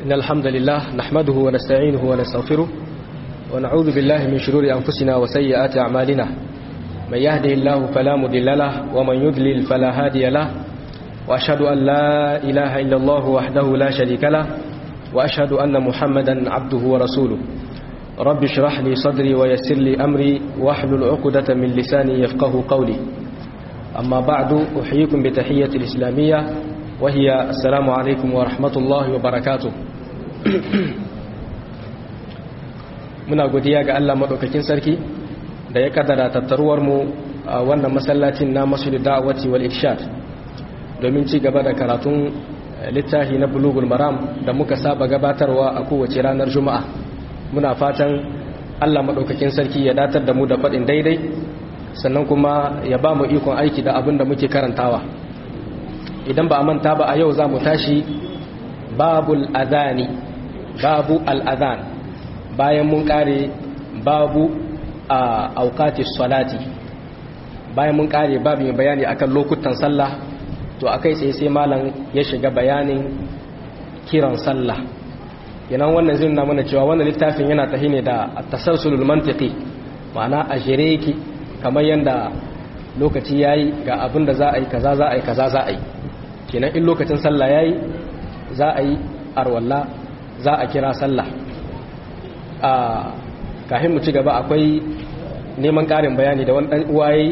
إن الحمد لله نحمده ونستعينه ونستغفره ونعوذ بالله من شرور أنفسنا وسيئات أعمالنا من يهده الله فلا مضل له ومن يضلل فلا هادي له وأشهد أن لا إله إلا الله وحده لا شريك له وأشهد أن محمدا عبده ورسوله رب اشرح لي صدري ويسر لي أمري واحلل عقدة من لساني يفقه قولي أما بعد أحييكم بتحية الإسلامية وهي السلام عليكم ورحمة الله وبركاته muna godiya ga Allah madaukakin sarki da ya kaddara tattaruwar mu a wannan masallacin na Masjid Da'wati wal Irshad domin ci gaba da karatun littafi na Bulughul Maram da muka saba gabatarwa a kowace ranar Juma'a muna fatan Allah madaukakin sarki ya datar da mu da faɗin daidai sannan kuma ya ba mu ikon aiki da abin da muke karantawa idan ba a manta ba a yau za mu tashi babul adani babu al'adhan bayan mun kare babu a aukatis salati bayan mun kare babu mai bayani akan lokutan sallah to akai sai sai malam ya shiga bayanin kiran sallah kenan wannan zai nuna mana cewa wannan littafin yana tahi ne da at-tasalsulul mantiqi ma'ana a jere yake kamar yanda lokaci yayi ga abin da za a yi kaza za a yi kaza za a yi kenan in lokacin sallah yayi za a yi arwalla za a kira sallah a kafin mu ci gaba akwai neman ƙarin bayani da wani ɗan uwaye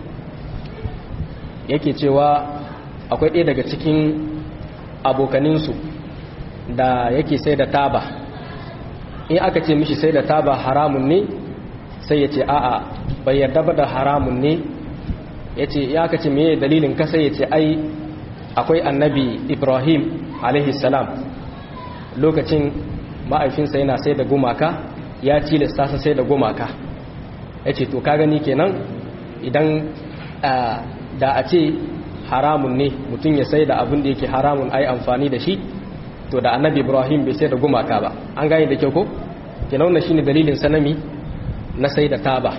yake cewa akwai ɗaya daga cikin abokaninsu da yake sai da taba in aka ce mishi sai da taba haramun ne sai ya ce a'a bai yarda ba da haramun ne ya ce ya aka ce meye dalilin kasa ya ce ai akwai annabi ibrahim salam lokacin ma'aifinsa yana sai da gumaka ya tilasta sa sai da gumaka ya ce to ka gani kenan idan da a ce haramun ne mutum ya sai da abin da yake haramun ai amfani da shi to da annabi ibrahim bai sai da gumaka ba an gane da kyau ko kenan wannan shine dalilin sanami na sai da taba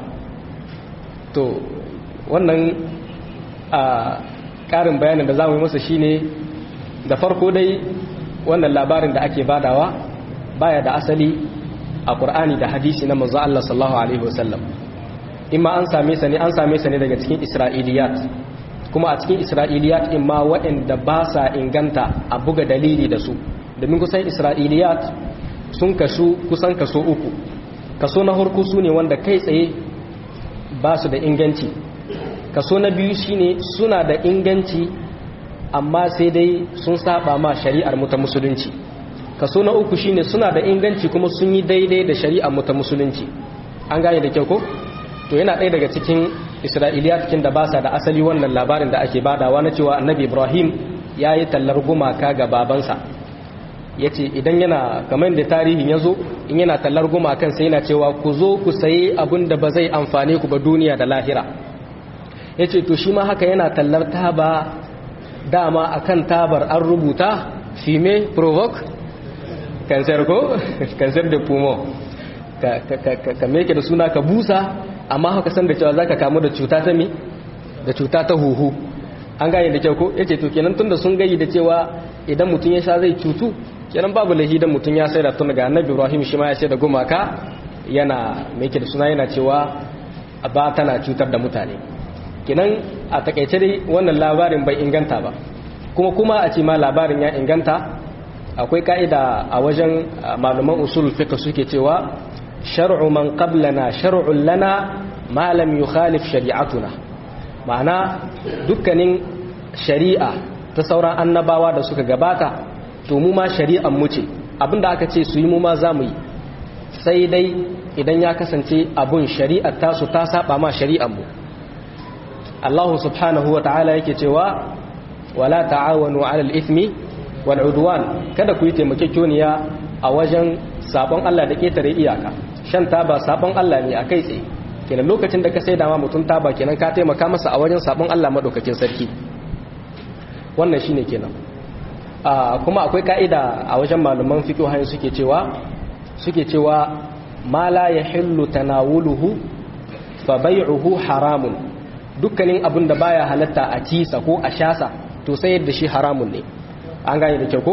to wannan a karin bayanin da za mu yi masa shine da farko dai wannan labarin da ake badawa baya da asali a ƙur'ani da hadisi na manzo Allah sallallahu alaihi wasallam imma an same sa ne an same sa ne daga cikin isra'iliyat kuma a cikin isra'iliyat imma waɗanda ba sa inganta a buga dalili da su domin kusan isra'iliyat sun kasu kusan kaso uku kaso na harko su ne wanda kai tsaye ba su da inganci kaso na biyu shine suna da inganci amma sai dai sun saba ma shari'ar mu ta musulunci kaso na uku shine suna da inganci kuma sun yi daidai da shari'ar mu ta musulunci an gane da kyau ko to yana ɗaya daga cikin isra'iliya cikin da ba sa da asali wannan labarin da ake badawa na cewa annabi ibrahim ya yi tallar gumaka ga babansa ya ce idan yana kamar da tarihin ya zo in yana tallar gumakan sai yana cewa ku zo ku sayi abin da ba zai amfane ku ba duniya da lahira ya ce to shi ma haka yana tallar taba dama akan tabar an rubuta fime provoke cancer ko cancer de poumon ka meke da suna ka busa amma haka san da cewa za ka kamu da cuta ta mi da cuta ta huhu an gane da kyau ko ya ce to kenan tun da sun gayi da cewa idan mutum ya sha zai cutu kenan babu lahi idan mutum ya sai da tun ga annabi ibrahim shi ma ya sai da gumaka yana meke da suna yana cewa ba tana cutar da mutane kenan a takaice dai wannan labarin bai inganta ba kuma kuma a ce ma labarin ya inganta akwai ka'ida a wajen malaman usul fiqh suke cewa shar'u man qablana shar'un lana ma lam yukhalif shari'atuna ma'ana dukkanin shari'a ta sauran annabawa da suka gabata to mu ma shari'an mu ce abinda aka ce su yi mu ma za mu yi sai dai idan ya kasance abun shari'ar tasu ta saba ma shari'an mu Allah subhanahu wa ta'ala yake cewa wala ta'awanu 'alal ithmi wal 'udwan kada ku yi taimakekeniya a wajen sabon Allah da ketare iyaka shan taba sabon Allah ne a kai tsaye kenan lokacin da ka sai dama mutum taba kenan ka taimaka masa a wajen sabon Allah madaukakin sarki wannan shine kenan kuma akwai ka'ida a wajen malaman fiqh hayin suke cewa suke cewa ma la yahillu tanawuluhu fa bai'uhu haramun dukkanin abin da baya halatta a cisa ko a shasa to sai yadda shi haramun ne an gane da kyau ko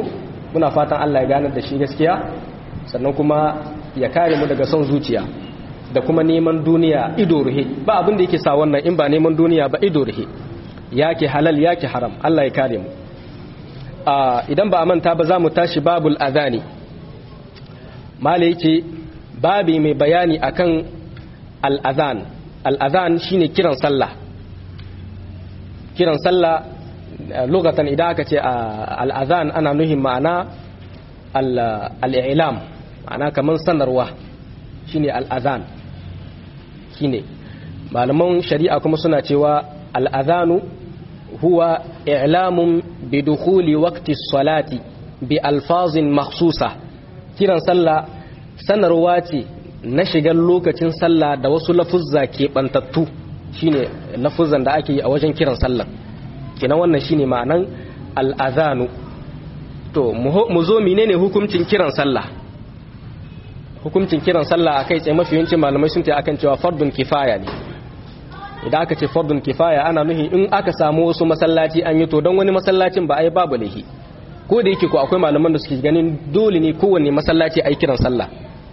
muna fatan Allah ya ganar da shi gaskiya sannan kuma ya kare mu daga son zuciya da kuma neman duniya ido ruhe ba abin da yake sa wannan in ba neman duniya ba ido ruhe yake halal yake haram Allah ya kare mu idan ba a manta ba za mu tashi babul adhani mala yake babi mai bayani akan al-adhan al-adhan shine kiran sallah kiran sallah lugatan idan aka ce al-adhan ana nuhin ma'ana al-i'lam ma'ana kaman sanarwa shine al-adhan shine malaman shari'a kuma suna cewa al-adhanu huwa i'lamun bi dukhuli waqti salati bi alfazin makhsusa kiran sallah sanarwa ce na shigar lokacin sallah da wasu lafuzza ke bantattu shine lafuzan da ake yi a wajen kiran sallah kenan wannan shine ma'anan al-adhanu to mu zo menene hukuncin kiran sallah hukuncin kiran sallah akai tsaye mafi yawancin malamai sun ce akan cewa fardun kifaya ne idan aka ce fardun kifaya ana nuhi in aka samu wasu masallaci an yi to don wani masallacin ba a yi babu laihi ko da yake ko akwai malaman da suke ganin dole ne kowanne masallaci a yi kiran sallah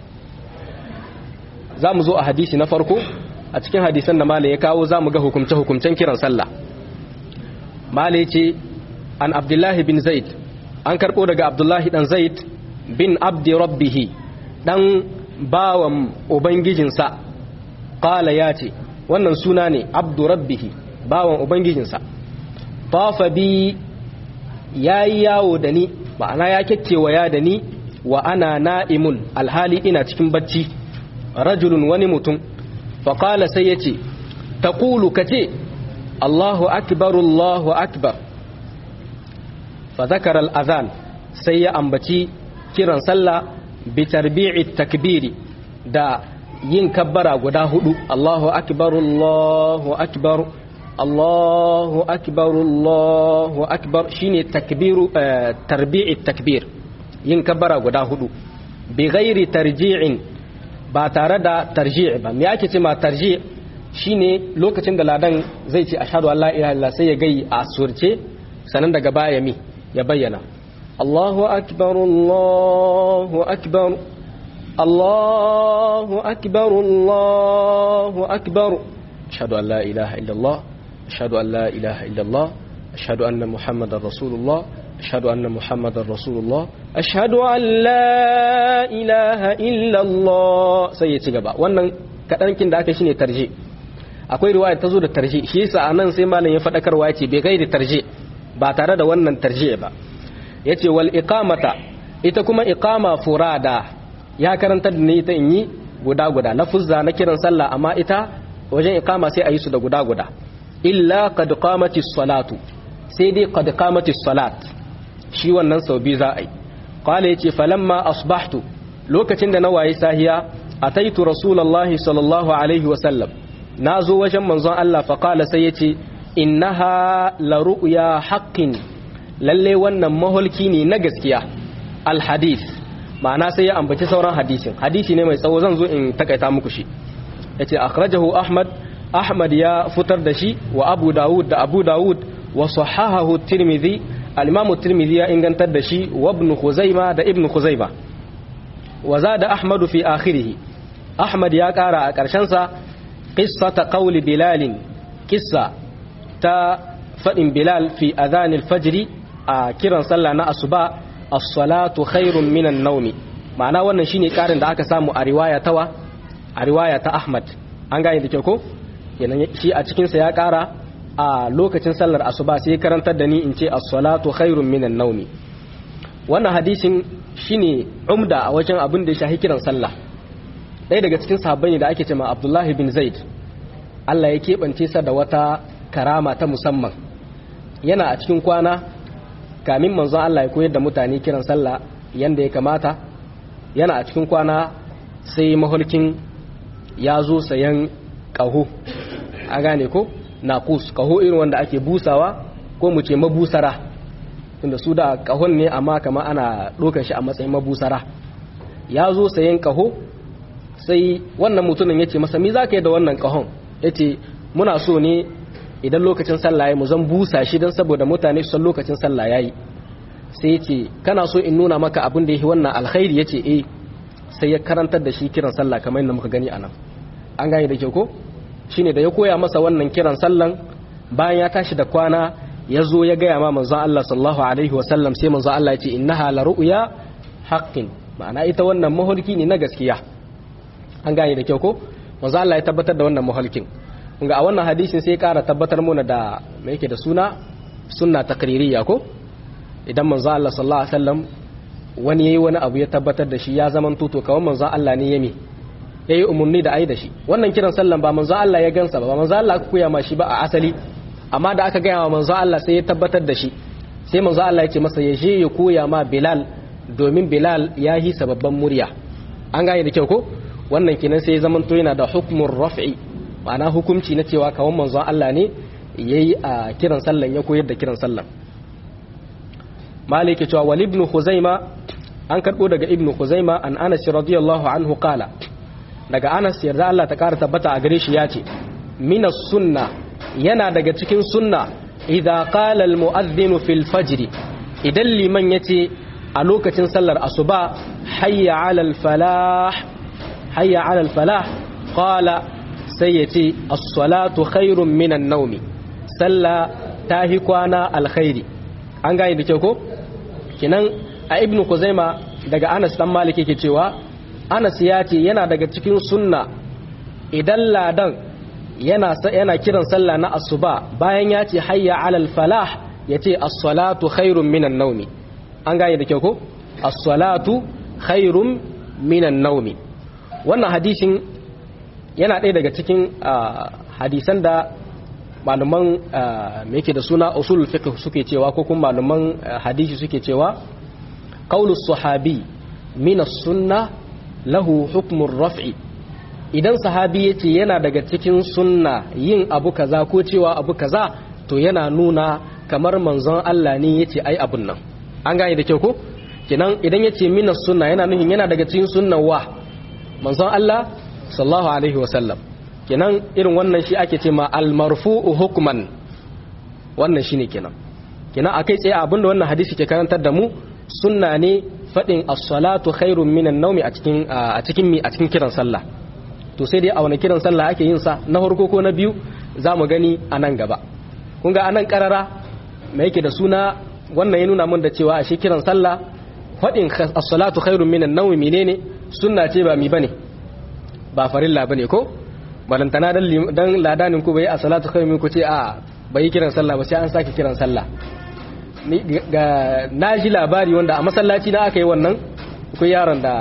za mu zo a hadisi na farko a cikin hadisan da malai ya kawo za mu ga hukumce hukumcen kiran sallah malai ce an abdullahi bin zaid an karɓo daga abdullahi dan zaid bin abdi rabbihi dan bawan ubangijinsa qala ya ce wannan suna ne abdu rabbihi bawan ubangijinsa tafa bi yayi yawo da ni ma'ana ya kekkewaya da ni wa ana na'imun alhali ina cikin bacci rajulun wani mutum faƙala sai ya ce taƙulu ka ce allahu akbar allahu akbar fa zakar al'azan sai ya ambaci kiran sallah bi tarbi'i takbiri da yin kabbara guda hudu Allahu akbar Allahu akbar Allahu akbar Allahu akbar shine takbiru tarbi'i takbir yin kabbara guda hudu bi ghairi tarji'in ba tare da tarji' ba me ake ce ma tarji' shine lokacin da ladan zai ce ashhadu an la ilaha illallah sai ya gai a surce sanan daga baya mi ya bayyana Allahu akbar Allahu akbar الله أكبر الله أكبر أشهد أن لا إله إلا الله أشهد أن لا إله إلا الله أشهد أن محمد رسول الله أشهد أن محمد رسول الله أشهد أن لا إله إلا الله سيتي gaba wannan kadan kin da aka shine tarji akwai riwaya ta zo da tarji shi yasa anan sai malam ya fadakarwa yace bai gaida tarji ba tare da wannan tarji ba yace wal iqamata ita kuma iqama furada ya karanta da ni ita in yi guda-guda lafuzza na kiran sallah amma ita wajen ikama sai a yi su da guda-guda illa qad qamati salatu sai dai qad qamati salat shi wannan sau biyu za a yi qala yace falamma asbahtu lokacin da na waye sahiya ataitu rasulullahi sallallahu alaihi wasallam nazo wajen manzon Allah fa qala sai yace innaha la ru'ya haqqin lalle wannan maholki ne na gaskiya al hadith ma'ana sai ya ambaci sauran hadisin hadisi ne mai tsawo zan zo in takaita muku shi yace akhrajahu ahmad ahmad ya fitar da shi wa abu dawud da abu dawud wa sahahahu tirmidhi al-imam tirmidhi ya ingantar da shi wa ibn khuzaima da ibn khuzaima wa zada ahmad fi akhirih ahmad ya kara a karshen sa qissata qawli bilal qissa ta fadin bilal fi adhan al-fajr a kiran sallah na asuba as-salatu khairun minan naumi ma'ana wannan shine karin da aka samu a riwaya tawa a riwaya ta Ahmad an gane da kyau ko kenan shi a cikin sa ya kara a lokacin sallar asuba sai karantar da ni in ce as-salatu khairun minan naumi wannan hadisin shine umda a wajen abin da ya shahi kiran sallah ɗaya daga cikin sahabbai ne da ake cewa Abdullahi bin Zaid Allah ya keɓance sa da wata karama ta musamman yana a cikin kwana kamin manzon Allah ya koyar da mutane kiran sallah yanda ya kamata yana a cikin kwana sai mahulkin ya zo sayan ƙaho a gane ko naƙus ƙaho irin wanda ake busawa ko mu ce mabusara tunda su da ƙahon ne amma kama ana ɗaukar shi a matsayin mabusara ya zo sayan ƙaho sai wannan mutumin ya ce masa mi za ka yi da wannan ƙahon ya ce muna so ne idan lokacin sallah ya mu zan busa shi don saboda mutane su san lokacin sallah ya yi sai ya ce kana so in nuna maka abin da yake wannan alkhairi ya ce eh sai ya karantar da shi kiran sallah kamar yadda muka gani anan an gane da kyau ko shine da ya koya masa wannan kiran sallan bayan ya tashi da kwana ya zo ya gaya ma manzon Allah sallallahu alaihi wasallam sai manzon Allah ya ce innaha la ru'ya haqqin ma'ana ita wannan maholki ne na gaskiya an gane da kyau ko manzon Allah ya tabbatar da wannan maholkin ga a wannan hadisin sai ya kara tabbatar mana da me yake da suna sunna takririya ko idan manzon Allah sallallahu alaihi wasallam wani yayi wani abu ya tabbatar da shi ya zaman tuto kawai manzon Allah ne yami yayi umurni da ai da shi wannan kiran sallan ba manzon Allah ya gansa ba manzon Allah aka koya ma shi ba a asali amma da aka gaya wa manzo Allah sai ya tabbatar da shi sai manzo Allah ya ce masa ya je ya koya ma Bilal domin Bilal ya yi sababban murya an gane da kyau ko wannan kenan sai ya zama to yana da hukmun raf'i ma'ana hukunci na cewa kawon manzo Allah ne yayi a kiran sallan ya koyar da kiran sallan malike cewa wal ibn khuzaima an karbo daga ibn khuzaima an Anas radiyallahu anhu qala daga Anas yarda Allah ta kara tabbata a gare shi ya ce minas sunna yana daga cikin sunna idza qala al mu'adhdhin fil fajr idan liman yace a lokacin sallar asuba hayya ala al falah hayya ala al falah qala sai yace as-salatu khairun minan nawmi salla tahi kwana alkhairi an gane da kyau ko kinan a ibnu kuzaima daga Anas dan Malik yake cewa Anas ya ce yana daga cikin sunna idan ladan yana yana kiran sallah na asuba bayan ya ce hayya alal falah ya ce as-salatu khairun minan naumi an gane da kyau ko as-salatu khairun minan naumi wannan hadisin yana ɗaya daga cikin hadisan da malaman me yake da suna usul fiqh suke cewa ko kuma malaman hadisi suke cewa qaulu sahabi min as-sunnah lahu hukmur raf'i idan sahabi ya ce yana daga cikin sunna yin abu kaza ko cewa abu kaza to yana nuna kamar manzon Allah ne ya ce ai abun nan an gane da kyau ko kenan idan ya ce mina sunna yana nufin yana daga cikin sunnan wa manzon Allah sallallahu alaihi wasallam kenan irin wannan shi ake ce ma almarfu'u hukman wannan shine kenan kenan akai tsaye abinda wannan hadisi ke karantar da mu sunna ne fadin as-salatu khairun minan nawmi a cikin a cikin mi a cikin kiran sallah to sai dai a wani kiran sallah ake yin sa na farko ko na biyu za mu gani a nan gaba kun ga anan karara mai yake da suna wannan ya nuna mun da cewa a shi kiran sallah faɗin as-salatu khairun minan nawmi menene sunna ce ba mi bane ba farilla bane ko balantana dan dan ladanin ku bai as-salatu khairun min ku ce a bai kiran sallah ba sai an sake kiran sallah ni ga naji labari wanda a masallaci na aka yi wannan ku yaron da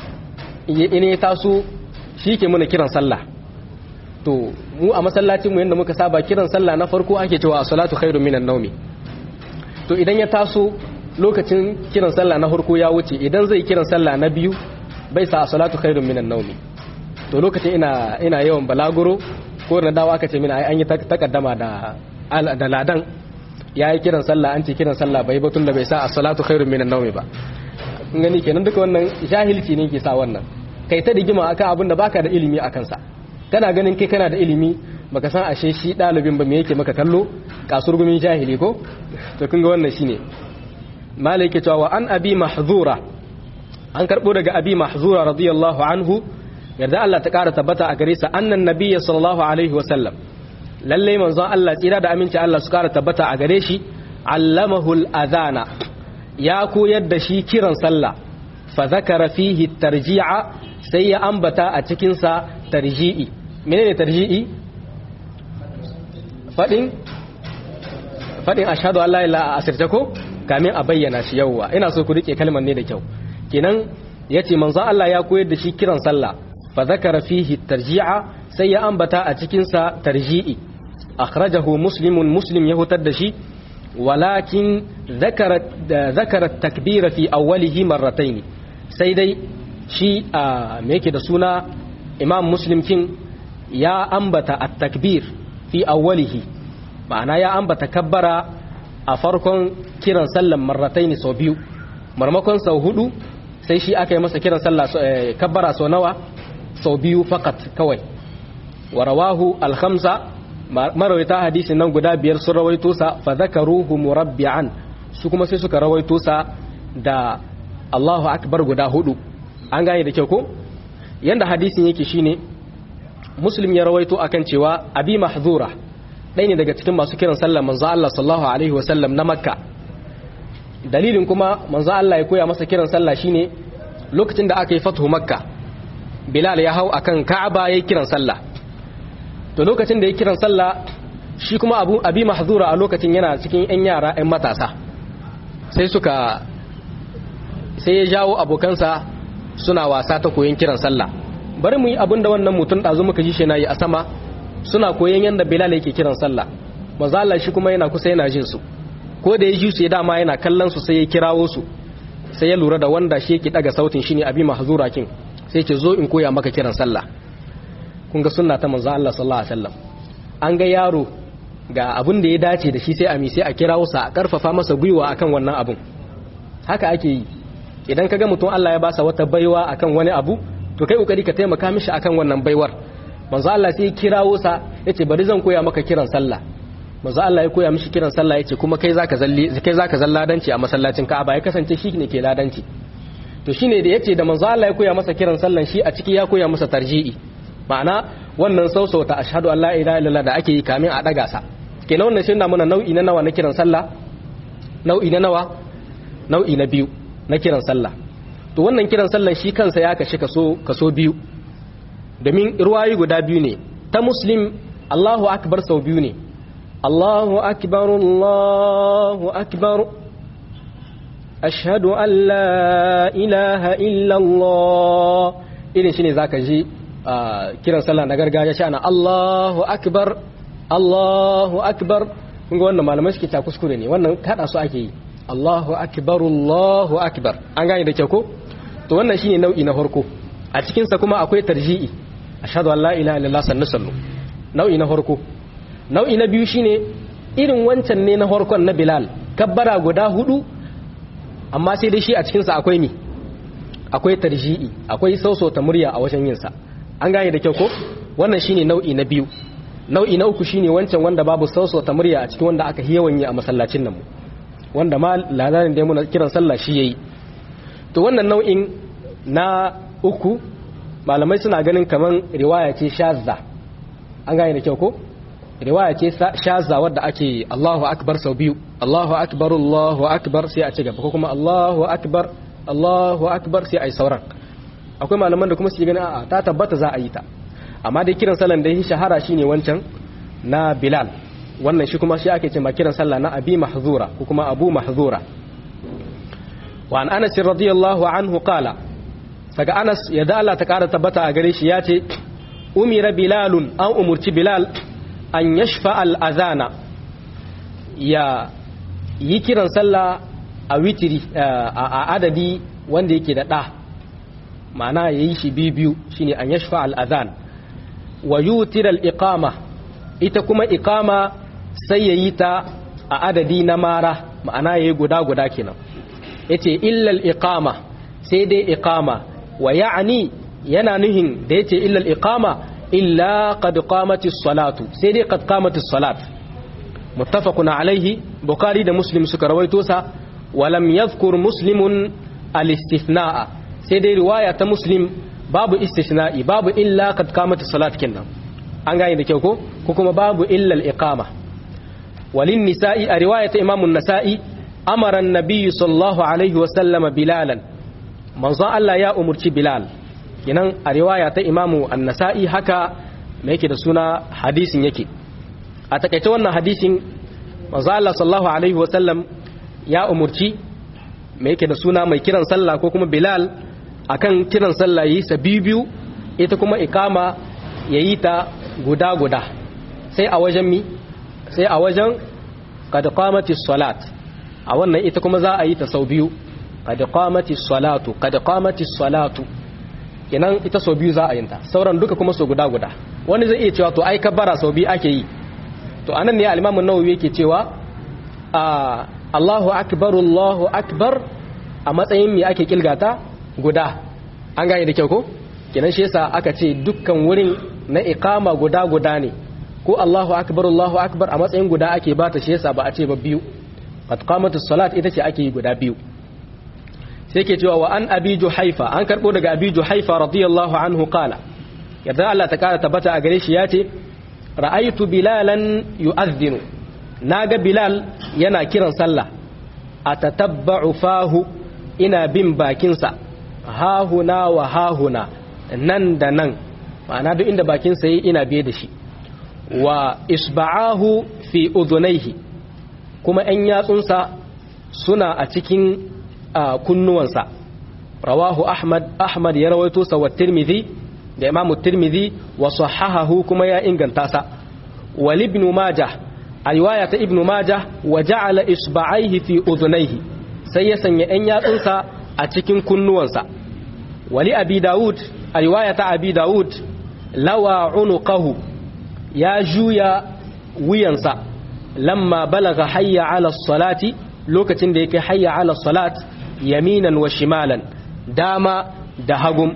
ine taso shi ke muna kiran sallah to mu a masallacin mu yadda muka saba kiran sallah na farko ake cewa salatu khairu minan naumi to idan ya taso lokacin kiran sallah na farko ya wuce idan zai kiran sallah na biyu bai sa salatu khairu minan naumi to lokacin ina ina yawan balaguro ko na dawo aka ce mina ai an yi takaddama da da ladan ya yi kiran sallah an ce kiran sallah bai batun da bai sa salatu khairu minan naumi ba kun gani kenan duka wannan jahilci ne ke sa wannan kai ta digima akan abin da baka da ilimi akan sa kana ganin kai kana da ilimi baka san ashe shi dalibin ba me yake maka kallo kasurgumin jahili ko to kun ga wannan shine malai ke cewa an abi mahzura an karbo daga abi mahzura radiyallahu anhu yarda Allah ta kara tabbata a gare sa annan nabiyyi sallallahu alaihi wa sallam lalle manzon Allah tsira da aminci Allah su kara tabbata a gare shi allamahu al-adhana ya koyar da shi kiran sallah fa zakara fihi tarji'a sai ya ambata a cikin sa tarji'i menene tarji'i fadin fadin ashhadu an la ilaha asirta ko kamin a bayyana shi yawwa ina so ku rike kalmar ne da kyau kenan yace manzo Allah ya koyar da shi kiran sallah fa zakara fihi tarji'a sai ya ambata a cikin sa tarji'i akhrajahu muslimun muslim ya hutar da shi walakin zakara zakara takbira fi awwalihi marratayn sai dai shi a me yake da suna imam muslim kin ya ambata at-takbir fi awwalihi ma'ana ya ambata kabbara a farkon kiran sallan marrataini sau biyu marmakon sau hudu sai shi aka yi masa kiran sallah kabbara sau nawa sau biyu fakat kawai wa rawahu al-khamsa marawaita hadisin nan guda biyar sun rawaito sa fa zakaruhu murabbi'an su kuma sai suka rawaito sa da Allahu akbar guda hudu an gane da kyau ko yanda hadisin yake shine muslim ya rawaito akan cewa abi mahzura ɗaya ne daga cikin masu kiran sallar manzo Allah sallallahu alaihi wasallam na makka dalilin kuma manzo Allah ya koya masa kiran sallah shine lokacin da aka yi fatuhu makka bilal ya hau akan ka'aba yayin kiran sallah to lokacin da ya kiran sallah shi kuma abu abi mahzura a lokacin yana cikin yan yara yan matasa sai suka sai ya jawo abokansa suna wasa ta koyon kiran sallah bari mu yi abin da wannan mutum ɗazu muka ji shi na yi a sama suna koyon yadda bilal yake kiran sallah manzo Allah shi kuma yana kusa yana jin su ko da ya ji su ya dama yana kallon su sai ya kirawo su sai ya lura da wanda shi yake daga sautin shine abi mahzura kin sai ce zo in koya maka kiran sallah kun ga sunna ta manzo Allah sallallahu alaihi wasallam an ga yaro ga abin da ya dace da shi sai a mi sai a kirawo sa a karfafa masa gwiwa akan wannan abun haka ake yi idan kaga mutum Allah ya basa wata baiwa akan wani abu to kai kokari ka taimaka mishi akan wannan baiwar manzo Allah sai ya kirawo sa yace bari zan koya maka kiran sallah manzo Allah ya koya mishi kiran sallah yace kuma kai zaka zalli kai zaka zalladanci a masallacin Ka'aba ya kasance shi ne ke ladanci to shine da yace da manzo Allah ya koya masa kiran sallan shi a ciki ya koya masa tarji'i ma'ana wannan sausauta ashhadu an la ilaha illallah da ake yi kamin a daga sa kenan wannan shine muna nau'i na nawa na kiran sallah nau'i na nawa nau'i na biyu na kiran sallah to wannan kiran sallan shi kansa ya kashi kaso kaso biyu domin ruwayi guda biyu ne ta muslim Allahu akbar sau biyu ne Allahu akbar Allahu akbar ashhadu an la ilaha illa Allah irin shine zaka ji kiran sallah na gargajiya shi ana Allahu akbar Allahu akbar kun ga wannan malamai suke ta kuskure ne wannan kada su ake yi Allahu akbar Allahu akbar an gane da kyau ko to wannan shine nau'i na farko a cikin sa kuma akwai tarji'i ashhadu an la ilaha illallah sannu sannu nau'i na farko nau'i na biyu shine irin wancan ne na farkon na Bilal kabbara guda hudu amma sai dai shi a cikin sa akwai ni akwai tarji'i akwai sausauta murya a wajen yin sa an gane da kyau ko wannan shine nau'i na biyu nau'i na uku shine wancan wanda babu sausauta murya a cikin wanda aka yawan yi a masallacin nan mu wanda ma ladarin da muna kiran sallah shi yayi to wannan nau'in na uku malamai suna ganin kaman riwaya ce shazza an gane da kyau ko riwaya ce shazza wadda ake Allahu akbar sau biyu Allahu akbar Allahu akbar sai a ci gaba ko kuma Allahu akbar Allahu akbar sai ai sauran akwai malaman da kuma su ganin a'a ta tabbata za a yi ta amma dai kiran sallan da ya shahara shine wancan na Bilal wannan shi kuma shi ake ce ma kiran sallah na Abi Mahzura ko kuma Abu Mahzura wa an Anas radiyallahu anhu qala daga Anas ya da Allah ta kara tabbata a gare shi ya ce umira bilalun an umurci bilal an yashfa al-azana ya yi kiran sallah a witiri a adadi wanda yake da ɗa ma'ana ya yi shi biyu shine an yashfa al-azan wa yutir al-iqama ita kuma iqama sai ya yi ta a adadi na mara ma'ana ya yi guda guda kenan yace illa al-iqama sai dai iqama wa ya'ni yana nuhin da yace illa al-iqama illa qad qamatis salatu sai dai qad qamatis salat muttafaqun alaihi bukhari da muslim suka rawaito sa wa lam yadhkur muslimun al-istithna'a sai dai riwaya ta muslim babu istithna'i babu illa qad qamatis salat kinnan an gane da kyau ko ko kuma babu illa al-iqama walin nisa'i a riwaya ta imamun nasa'i amara an-nabiy sallallahu alaihi wa sallama bilalan manzon Allah ya umurci bilal kinan a riwaya ta imamu an-nasa'i haka me yake da suna hadisin yake a takaice wannan hadisin manzon Allah sallallahu alaihi wa sallam ya umurci me yake da suna mai kiran sallah ko kuma bilal akan kiran sallah yi sa biyu ita kuma ikama yayi ta guda guda sai a wajen mi sai a wajen qad qamatis salat a wannan ita kuma za a yi ta sau biyu qad qamatis salatu qad qamatis salatu kenan ita sau biyu za a yin ta sauran duka kuma sau guda guda wani zai iya cewa to ai kabbara sau biyu ake yi to anan ne al-Imam an-Nawawi yake cewa a Allahu akbar Allahu akbar a matsayin me ake kilgata guda an gane da kyau ko kenan shi yasa aka ce dukkan wurin na iqama guda guda ne ko Allahu akbar Allahu akbar a matsayin guda ake bata shi yasa ba a ce ba biyu qad qamatus salat ita ce ake yi guda biyu sai ke cewa wa an abi juhaifa an karbo daga abi juhaifa radiyallahu anhu qala yadda Allah ta kara tabbata a gare shi yace ra'aytu bilalan yu'adhdhinu naga bilal yana kiran sallah atatabba'u fahu ina bin bakinsa hahuna wa hahuna nan da nan ma'ana duk inda bakinsa yi ina biye da shi wa isba'ahu fi udhunayhi kuma 'yan yatsunsa suna a cikin kunnuwansa rawahu ahmad ahmad ya rawaito sa wa tirmidhi da imamu tirmidhi wa sahahahu kuma ya inganta sa wal ibn majah a riwaya ta ibn majah wa ja'ala isba'aihi fi udhunayhi sai ya sanya 'yan yatsunsa a cikin kunnuwansa wali abi daud a riwaya ta abi daud lawa unuqahu ya juya wuyansa lamma balaga hayya ala salati lokacin da yake hayya ala salat yaminan wa shimalan dama da hagum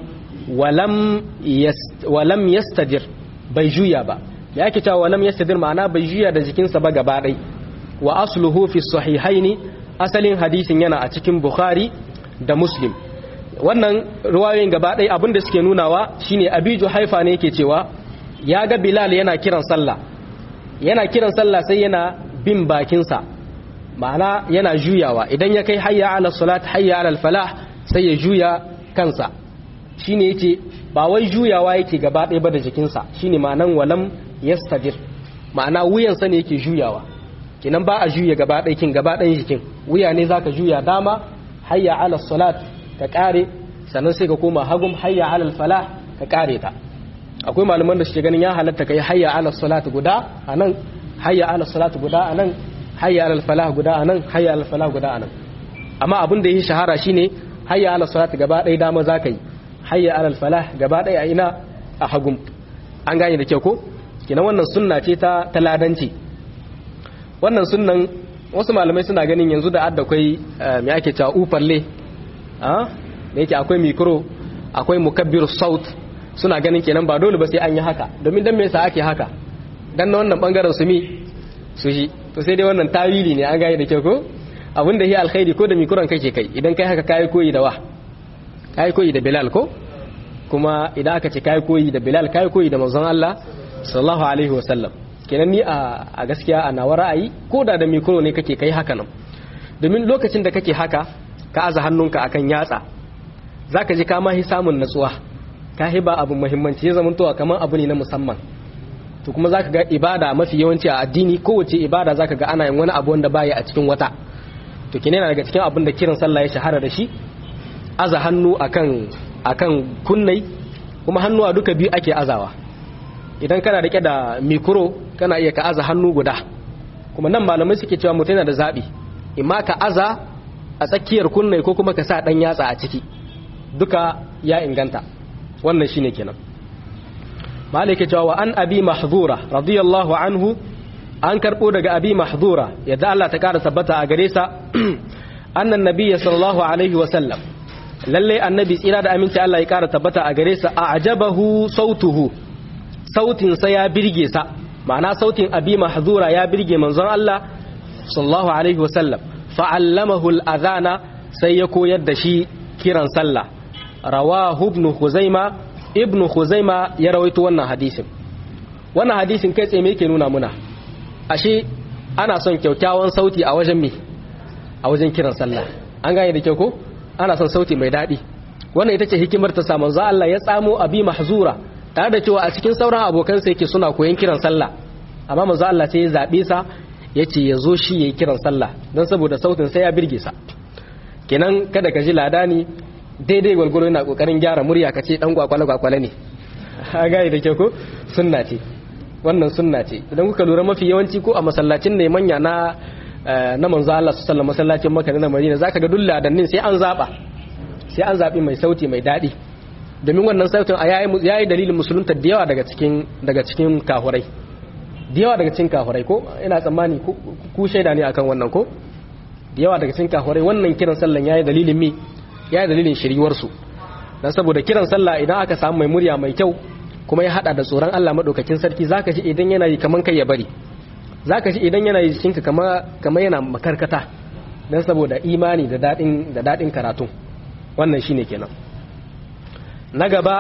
walam yastadir bai juya ba ya ke cewa walam yastadir ma'ana bai juya da jikinsa ba gaba ɗai wa asluhu fi sahihaini asalin hadisin yana a cikin bukhari da muslim wannan ruwayoyin gaba ɗai abinda suke nunawa shine abiju haifa ne yake cewa ya ga bilal yana kiran sallah yana kiran sallah sai yana bin bakinsa ma'ana yana juyawa idan ya kai hayya ala salat hayya ala falah sai ya juya kansa shine yake ba wai juyawa yake gaba ɗaya ba da jikinsa shine ma'anan walam yastadir ma'ana wuyansa ne yake juyawa kinan ba a juya gaba ɗaya kin gaba ɗayan jikin wuya ne zaka juya dama hayya ala salat ka kare sannan sai ka koma hagum hayya ala falah ka kare ta akwai malaman da suke ganin ya halatta kai hayya ala salat guda anan hayya ala salat guda anan hayya ala falah guda anan hayya ala falah guda anan amma abin da yake shahara shine hayya ala salat gaba ɗaya dama zaka yi hayya ala falah gaba ɗaya a ina a hagum an gane da kyau ko kina wannan sunna ce ta taladanci wannan sunnan wasu malamai suna ganin yanzu da adda akwai me ake cewa ufalle ah da yake akwai mikro akwai mukabbir saut suna ganin kenan ba dole ba sai an yi haka domin dan me yasa ake haka dan na wannan bangaren su mi su ji to sai dai wannan tawili ne an gane da kyau ko abin da yi alkhairi ko da mikron kake kai idan kai haka kai koyi da wa kai koyi da bilal ko kuma idan aka ce kai koyi da bilal kai koyi da manzon Allah sallallahu alaihi wasallam kenan ni a gaskiya a nawa ra'ayi ko da da mikro ne kake kai haka nan domin lokacin da kake haka ka aza hannunka akan yatsa zaka ji ka ma hi samun natsuwa ka hi ba abu muhimmanci ya zama towa kamar abu ne na musamman to kuma zaka ga ibada mafi yawanci a addini kowace ibada zaka ga ana yin wani abu wanda baya a cikin wata to kine yana daga cikin abin da kiran sallah ya shahara da shi aza hannu akan akan kunnai kuma hannuwa duka biyu ake azawa idan kana rike da mikro kana iya ka aza hannu guda kuma nan malamai suke cewa mutum yana da zabi imma ka aza a tsakiyar kunnai ko kuma ka sa dan yatsa a ciki duka ya inganta wannan shine kenan malike cewa wa an abi mahzura radiyallahu anhu an karbo daga abi mahzura yadda Allah ta kara tabbata a gare sa annan nabiyyi sallallahu alaihi wa sallam lalle annabi tsira da aminci Allah ya kara tabbata a gare sa a'jabahu sautuhu sautin sa ya birge sa ma'ana sautin abi mahzura ya birge manzon Allah sallallahu alaihi wa sallam fa'allamahu al-adhana sai ya koyar da shi kiran sallah rawahu ibn khuzaima ibn khuzaima ya rawaito wannan hadisin wannan hadisin kai tsaye me yake nuna muna ashe ana son kyaukyawan sauti a wajen me a wajen kiran sallah an gane da kyau ko ana son sauti mai daɗi wannan ita ce hikimar ta samun za Allah ya tsamo abi mahzura tare da cewa a cikin sauran abokan sa yake suna koyon kiran sallah amma manzo Allah sai ya zabe sa yace ya zo shi yayi kiran sallah don saboda sautin sai ya birge sa kenan kada ka ji ladani daidai gwalgwaro yana kokarin gyara murya ka ce dan kwakwale kwakwale ne a gane da kyau ko sunna ce wannan sunna ce idan kuka lura mafi yawanci ko a masallacin ne manya na na manzo Allah su sallama masallacin Makka na Madina zaka ga duk ladannin sai an zaba sai an zabi mai sauti mai dadi domin wannan sautin a yayi yayi dalilin musulunta da yawa daga cikin daga cikin kahurai da yawa daga cikin kahurai ko ina tsammani ku shaida ne akan wannan ko da yawa daga cikin kahurai wannan kiran sallan yayi dalilin mi yayi dalilin shiriwar su dan saboda kiran sallah idan aka samu mai murya mai kyau kuma ya hada da tsoron Allah madaukakin sarki zaka ji idan yana yi kaman kai ya bari zaka ji idan yana yi jikinka kama kama yana makarkata dan saboda imani da dadin da dadin karatu wannan shine kenan na gaba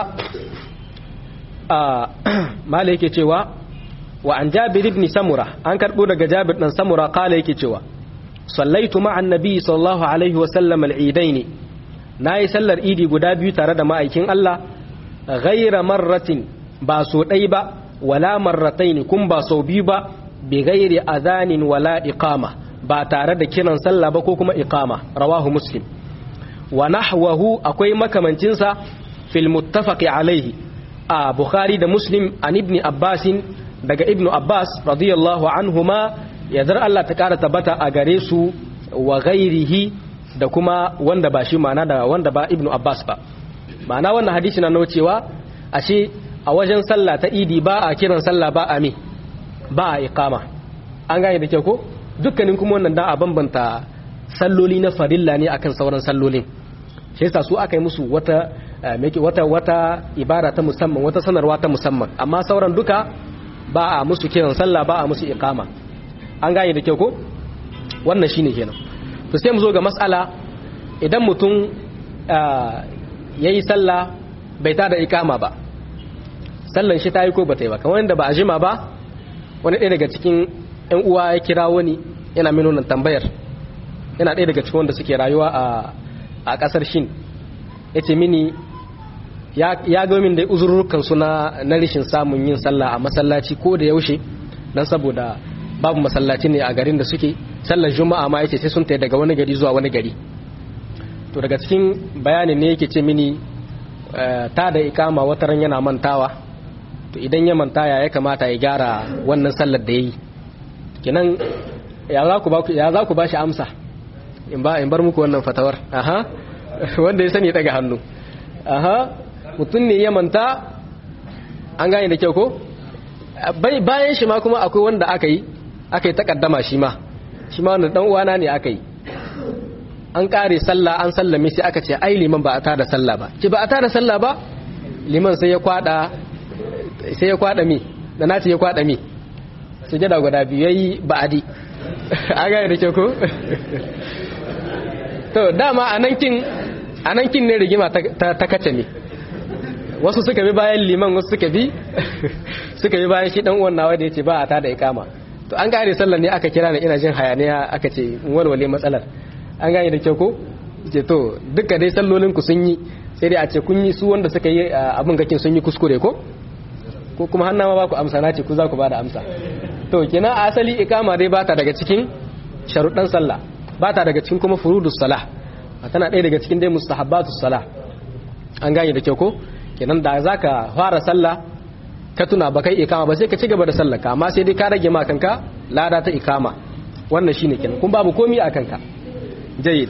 a mala yake cewa wa an jabir ibn samura an karbo daga jabir dan samura kala yake cewa sallaitu ma'an nabi sallallahu alaihi wa sallam al-eidain nayi sallar idi guda biyu tare da ma'aikin Allah ghaira marratin ba so dai ba wala marratain kun ba so biyu ba bi ghairi adhanin wala iqama ba tare da kiran sallah ba ko kuma iqama rawahu muslim wa nahwahu akwai makamancinsa fil muttafaqi alaihi a bukhari da muslim an ibn abbasin daga ibnu abbas radiyallahu anhuma yadar Allah ta kara tabbata a gare su wa ghairihi da kuma wanda ba shi ma'ana da wanda ba ibnu abbas ba ma'ana wannan hadisi na nuna cewa ashe a wajen sallah ta idi ba a kiran sallah ba a me ba a iqama an gane da kyau ko dukkanin kuma wannan da a bambanta salloli na farilla ne akan sauran sallolin shi yasa su aka yi musu wata wata wata ibara ta musamman wata sanarwa ta musamman amma sauran duka ba a musu kiran sallah ba a musu iqama an gane da kyau ko wannan shine kenan to sai mu zo ga mas'ala idan mutum yayi sallah bai tada iqama ba sallan shi ta yi ko bata yi ba kamar yadda ba a jima ba wani ɗaya daga cikin ƴan uwa ya kira wani yana min wannan tambayar yana ɗaya daga cikin wanda suke rayuwa a a ƙasar shin yace mini ya ga min da uzurrukan su na na rishin samun yin sallah a masallaci ko da yaushe dan saboda babu masallaci ne a garin da suke sallar juma'a ma yace sai sun tayi daga wani gari zuwa wani gari to daga cikin bayanin ne yake ce mini ta da ikama wataran yana mantawa to idan ya manta ya kamata ya gyara wannan sallar da yayi kenan ya za ku ba ya za ku ba shi amsa in ba in bar muku wannan fatawar aha wanda ya sani daga hannu aha mutum ne ya manta an gane da kyau ko bayan shi ma kuma akwai wanda aka yi aka yi takaddama shi ma shi ma wanda dan uwana ne aka yi an kare sallah an sallame sai aka ce ai liman ba a tada sallah ba ki ba a tada sallah ba liman sai ya kwada sai ya kwada mi da nace ya kwada mi sujada guda biyu yayi ba'adi an gane da kyau ko to dama anankin anankin ne rigima ta kace ne wasu suka bi bayan liman wasu suka bi suka bi bayan shi dan uwan nawa da yace ba a tada ikama to an gane sallar ne aka kira ni ina jin hayaniya aka ce walwale matsalar an gane da kyau ko ce to duka dai sallolin ku sun yi sai dai a ce kun yi su wanda suka yi abin gakin sun yi kuskure ko ko kuma hannawa ba ku amsa na ce ku za ku ba da amsa to kenan asali ikama dai bata daga cikin sharuɗan sallah bata daga cikin kuma furudus salah tana ɗaya daga cikin dai mustahabbatus salah an gane da kyau ko kenan da zaka fara sallah ka tuna ba kai ikama ba sai ka ci gaba da sallar ka amma sai dai ka rage ma kanka lada ta ikama wannan shine kenan kun babu komi a kanka jayyid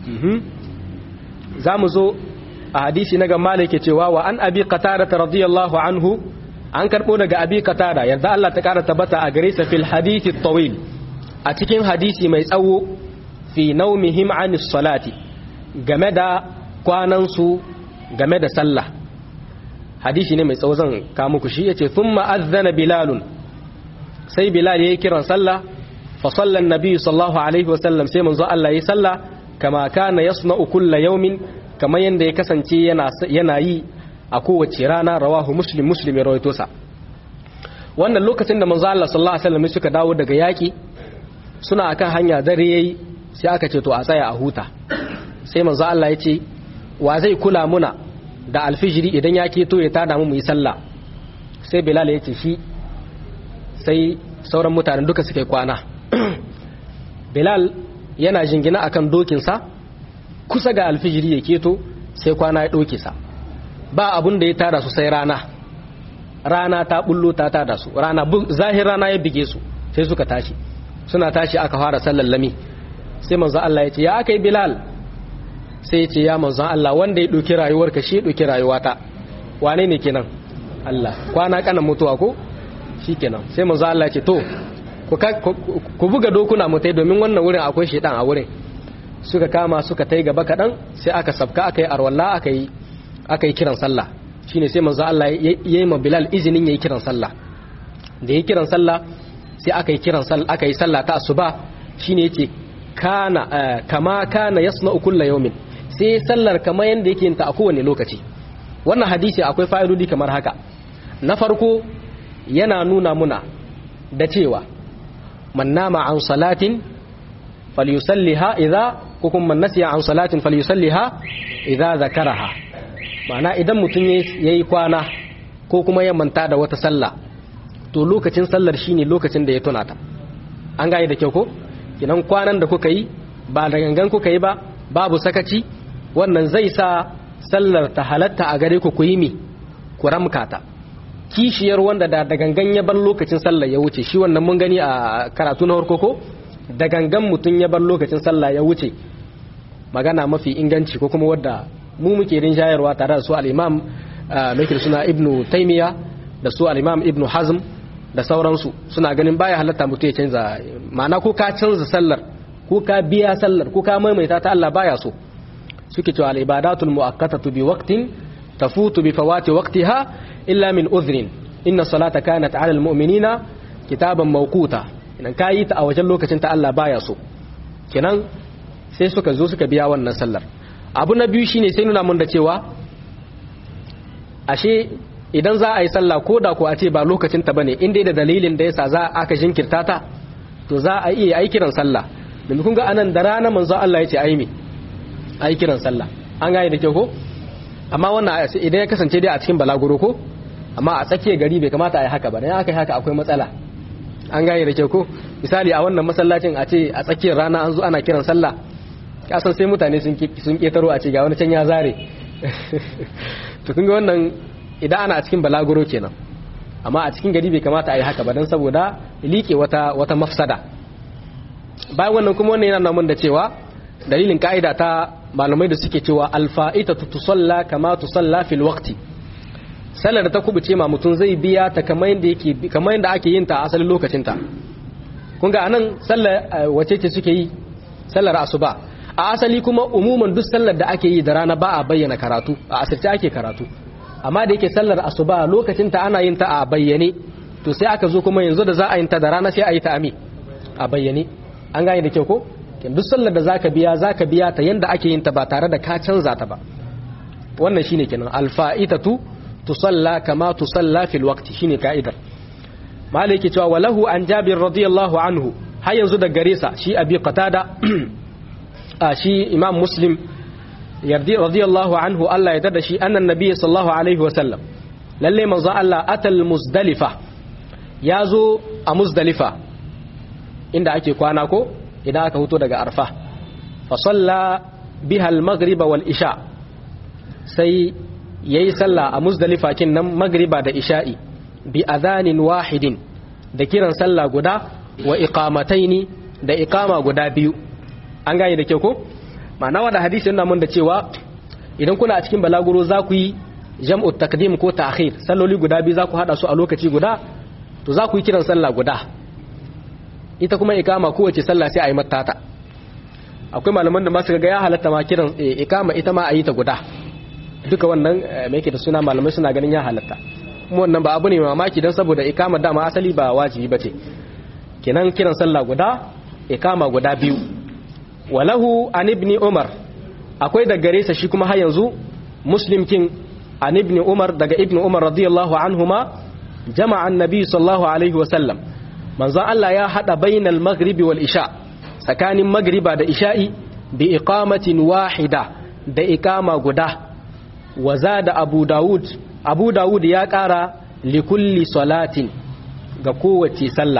za mu zo a hadisi na ga malike cewa wa an abi qatada radiyallahu anhu an karbo daga abi qatada yadda Allah ta kara tabbata a gare sa fil hadithi tawil a cikin hadisi mai tsawo fi naumihim anis salati game da kwanan su game da sallah hadisi ne mai tsawo zan ka muku shi yace thumma adhana bilalun sai bilal yayi kiran sallah fa salla annabi sallallahu alaihi wasallam sai manzo Allah yayi sallah kama kana yasna'u kulla yawmin kamar yanda ya kasance yana yana yi a kowace rana rawahu muslim muslim ya rawaito sa wannan lokacin da manzo Allah sallallahu alaihi wasallam suka dawo daga yaki suna akan hanya dare yayi sai aka ce to a tsaya a huta sai manzo Allah ya ce wa zai kula muna da alfijiri idan ya keto ya tada mu mu yi sallah sai bilal ya ce shi sai sauran mutanen duka suka kwana bilal yana jingina akan dokinsa kusa ga alfijiri ya keto sai kwana ya ɗauke sa ba abun da ya tada su sai rana rana ta bullo ta tada su rana zahir rana ya bige su sai suka tashi suna tashi aka fara sallar lami sai manzo Allah ya ce ya aka yi bilal sai ya ce ya manzo Allah wanda ya ɗauki rayuwarka shi ya ɗauki rayuwata wane ne kenan Allah kwana kanan mutuwa ko shi kenan sai manzo Allah ya ce to ku buga dokuna mutai domin wannan wurin akwai shedan a wurin suka kama suka tai gaba kaɗan sai aka sabka aka yi arwalla aka yi aka yi kiran sallah shine sai manzo Allah ya yi ma Bilal izinin yayi kiran sallah da yayi kiran sallah sai aka yi kiran sallah aka yi sallah ta asuba shine yace kana kama kana yasna'u kullu yawmin sai sallar kamar yanda yake yin ta a kowane lokaci wannan hadisi akwai fa'idodi kamar haka na farko yana nuna muna da cewa man nama an salatin falyusalliha idza ko kuma man nasiya an salatin falyusalliha idza zakaraha ma'ana idan mutum yayi kwana ko kuma ya manta da wata sallah to lokacin sallar shine lokacin da ya tuna ta an gane da kyau ko kinan kwanan da kuka yi ba da gangan kuka yi ba babu sakaci wannan zai sa sallar ta halatta a gare ku ku yi mi ku ramka ta kishiyar wanda da da gangan ya bar lokacin sallar ya wuce shi wannan mun gani a karatu na farko ko da gangan mutum ya bar lokacin sallah ya wuce magana mafi inganci ko kuma wadda mu muke rinjayarwa tare da su al-imam mai suna ibnu taymiya da su al-imam ibnu hazm da sauransu suna ganin baya halatta mutum ya canza ma'ana ko ka canza sallar ko ka biya sallar ko ka maimaita ta Allah baya so suke cewa al-ibadatul mu'akkatatu bi waqtin tafutu bi fawati waqtiha illa min udhrin inna salata kanat 'ala al-mu'minina kitaban mawquta idan ka yi ta a wajen lokacin ta Allah baya so kenan sai suka zo suka biya wannan sallar abu na biyu shine sai nuna mun da cewa ashe idan za a yi sallah ko da ko a ce ba lokacin ta bane in dai da dalilin da yasa za aka jinkirta ta to za a iya yi kiran sallah domin kun ga anan da rana manzo Allah ya ce ai me ai kiran sallah an gane da kyau ko amma wannan idan ya kasance dai a cikin balaguro ko amma a tsakiyar gari bai kamata a yi haka ba dan aka yi haka akwai matsala an gane da kyau ko misali a wannan masallacin a ce a tsakiyar rana an zo ana kiran sallah kasan sai mutane sun sun ketaro a ce ga wani can ya zare to kun ga wannan idan ana a cikin balaguro kenan amma a cikin gari bai kamata a yi haka ba don saboda liƙe wata wata mafsada bayan wannan kuma wannan yana namun da cewa dalilin ka'ida ta malamai da suke cewa alfa'ita tusalla kama tusalla fil waqti sallar da ta kubuce ma mutum zai biya ta kamar yadda yake kamar yadda ake yin ta a asalin lokacin ta kun ga anan sallar wace ce suke yi sallar asuba a asali kuma umuman duk sallar da ake yi da rana ba a bayyana karatu a asirce ake karatu amma da yake sallar asuba lokacin ta ana yin ta a bayyane to sai aka zo kuma yanzu da za a yin ta da rana sai a yi ta ami a bayyane an gane da kyau ko duk sallar da zaka biya zaka biya ta yanda ake yin ta ba tare da ka canza ta ba wannan shine kenan alfa'itatu tusalla kama tusalla fil waqti shine ka'idar maliki cewa walahu an jabir radiyallahu anhu har yanzu da gare sa shi abi qatada a shi imam muslim yardi radiyallahu anhu Allah ya tada shi annan nabiyyi sallallahu alaihi wa sallam lalle manzo Allah atal muzdalifa yazo a muzdalifa inda ake kwana ko idan aka huto daga arfa fa salla biha al-maghrib wal isha sai yayi sallah a muzdalifa kin nan magriba da isha'i bi adhanin wahidin da kiran sallah guda wa iqamataini da iqama guda biyu an gane da kyau ko ma'ana wanda hadisi yana mun da cewa idan kuna a cikin balaguro za ku yi jam'u takdim ko ta'khir salloli guda biyu za ku hada su a lokaci guda to za ku yi kiran sallah guda ita kuma ikama kowace sallah sai a yi matata akwai malaman da masu ga ya halatta ma kiran ikama ita ma a yi ta guda duka wannan mai ke da suna malamai suna ganin ya halatta kuma wannan ba abu ne mamaki don saboda ikama dama asali ba wajibi ba ce kenan kiran sallah guda ikama guda biyu walahu an ibni umar akwai da gare sa shi kuma har yanzu muslim king an ibni umar daga ibni umar radiyallahu anhuma jama'a annabi sallallahu alaihi wasallam manzon Allah ya hada bainal maghribi wal isha tsakanin magriba da isha'i bi iqamatin wahida da iqama guda wa zada abu daud abu daud ya kara li kulli salatin ga kowace sallah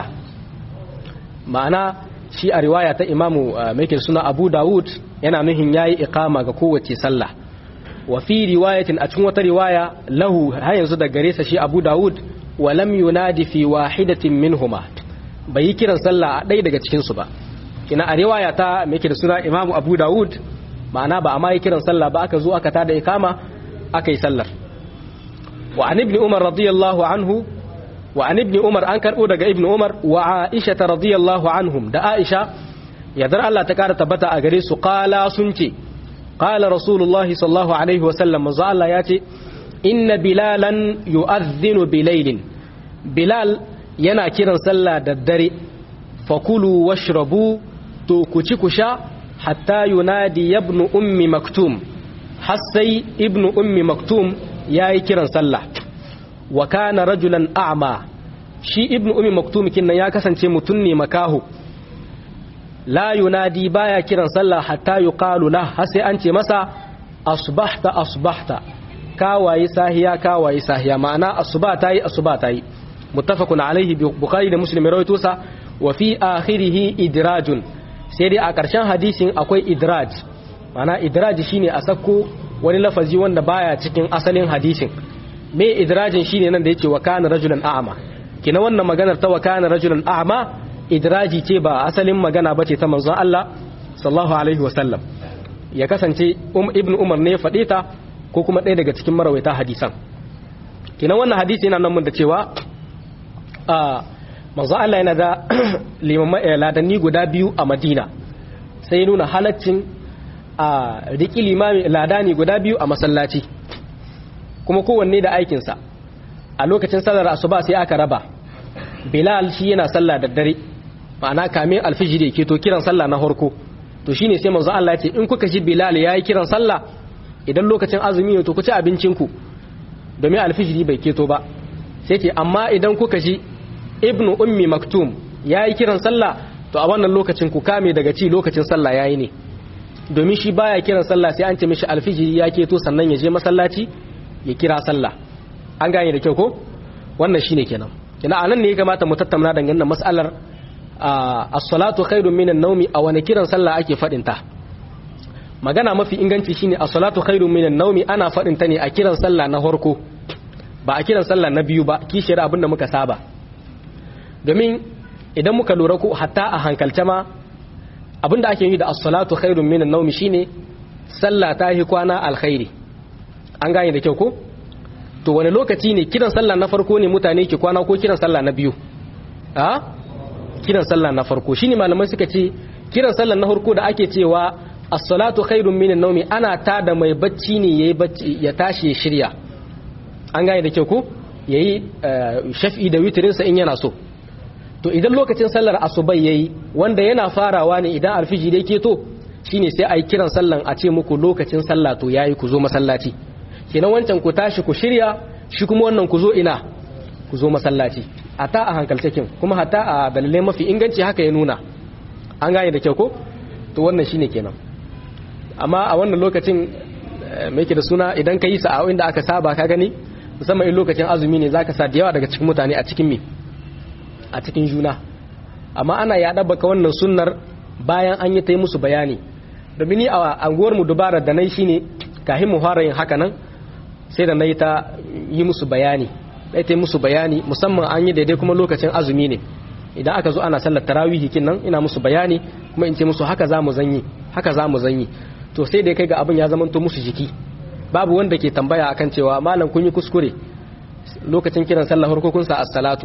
ma'ana shi a riwaya ta imamu mai suna abu daud yana nuhin yayi iqama ga kowace sallah wa fi riwayatin a cikin wata riwaya lahu har yanzu da gare sa shi abu daud wa lam yunadi fi wahidatin minhuma bai yi kiran sallah a ɗaya daga cikinsu ba kina a riwaya ta mai da suna imamu abu dawud ma'ana ba a ma yi kiran sallah ba aka zo aka tada ikama aka yi sallar wa an ibni umar radiyallahu anhu wa an ibni umar an karɓo daga ibni umar wa aisha ta radiyallahu anhum da aisha yadda Allah ta kara tabbata a gare su qala sun ce qala rasulullahi sallallahu alaihi wa sallam manzo Allah ya ce inna bilalan yu'adhdhinu bilailin bilal yana kiran sallah da dare fakulu washrabu to ku ci ku sha hatta yunadi ibn ummi maktum har sai ibn ummi maktum yayi kiran sallah wa kana rajulan a'ma shi ibn ummi maktum kinnan ya kasance mutun ne makahu la yunadi baya kiran sallah hatta yuqalu la har sai an ce masa asbahta asbahta kawaye sahiya kawaye sahiya ma'ana asuba tayi asuba tayi muttafaqun alaihi bukhari da muslim rawaito sa wa fi akhirih idrajun sai dai a ƙarshen hadisin akwai idraj ma'ana idraj shine a sako wani lafazi wanda baya cikin asalin hadisin me idrajin shine nan da yake wa kana rajulan a'ma kina wannan maganar ta wa kana rajulan a'ma idraji ce ba asalin magana bace ta manzon Allah sallallahu alaihi wasallam ya kasance um, ibn umar ne ya faɗe ta ko kuma ɗaya daga cikin marawaita hadisan kina wannan hadisi yana nan mun da cewa a manzon Allah yana da limamai ladanni guda biyu a Madina sai nuna halaccin a riki limami ladani guda biyu a masallaci kuma kowanne da aikinsa a lokacin sallar asuba sai aka raba bilal shi yana sallah da dare ma'ana kamin alfijiri ke to kiran sallah na harko to shine sai manzo Allah ya ce in kuka ji bilal yayi kiran sallah idan lokacin azumi ne to ku ci abincin ku domin alfijiri bai keto ba sai ce amma idan kuka ji ibnu ummi maktum yayi kiran sallah to a wannan lokacin ku kame daga ci lokacin sallah yayi ne domin shi baya kiran sallah sai an ce mishi alfijiri ya keto sannan ya je masallaci ya kira sallah an gane da kyau ko wannan shine kenan kina anan ne ya kamata mu tattauna dangane da mas'alar as-salatu khairun minan nawmi a wani kiran sallah ake fadin ta magana mafi inganci shine as-salatu khairun minan nawmi ana fadin ta ne a kiran sallah na farko ba a kiran sallah na biyu ba kishiyar abin da muka saba domin idan muka lura ko hatta a hankalce ma abin da ake yi da as-salatu khairun minan nawmi shine sallah ta yi kwana alkhairi an gane da kyau ko to wani lokaci ne kiran sallah na farko ne mutane ke kwana ko kiran sallah na biyu a kiran sallah na farko shine malamai suka ce kiran sallah na farko da ake cewa as-salatu khairun minan nawmi ana tada mai bacci ne yayi bacci ya tashi ya shirya an gane da kyau ko yayi shafi da witrin sa in yana so to idan lokacin sallar asubai yayi wanda yana farawa ne idan alfiji da yake to shine sai ayi kiran sallan a ce muku lokacin sallah to yayi ku zo masallaci kenan wancan ku tashi ku shirya shi kuma wannan ku zo ina ku zo masallaci ata a hankaltakin kuma hatta a dalilai mafi inganci haka ya nuna an gane da kyau ko to wannan shine kenan amma a wannan lokacin mai ke da suna idan ka yi sa'a'o'in da aka saba ka gani musamman in lokacin azumi ne zaka sa da yawa daga cikin mutane a cikin mi a cikin juna amma ana yaɗa baka wannan sunnar bayan an yi ta yi musu bayani domin ni a anguwar mu dubara da nai shine kahin mu fara yin haka nan sai da nayi ta yi musu bayani dai ta yi musu bayani musamman an yi daidai kuma lokacin azumi ne idan aka zo ana sallar tarawihi kin nan ina musu bayani kuma in ce musu haka za mu zanyi haka za mu zanyi to sai da kai ga abin ya zamanto musu jiki babu wanda ke tambaya akan cewa malam kun yi kuskure lokacin kiran sallah farko kun sa as-salatu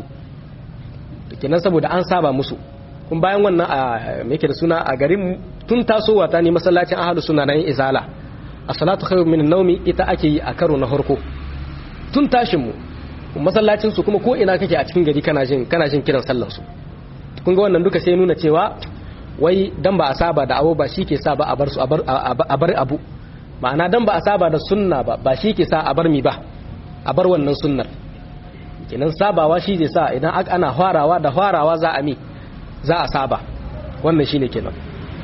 kenan saboda an saba musu kun bayan wannan a me yake da suna a garin tun tasowa ta ne masallacin ahlus sunna na yin izala as-salatu khairu min an-nawmi ita ake yi a karo na farko tun tashin mu masallacin su kuma ko ina kake a cikin gari kana jin kana jin kiran sallar su kun ga wannan duka sai nuna cewa wai dan ba a saba da abu ba shi ke sa ba a bar su a bar abu ma'ana dan ba a saba da sunna ba ba shi ke sa a bar mi ba a bar wannan sunnar kenan sabawa shi zai sa idan ana farawa da farawa za a mi za a saba wannan shine kenan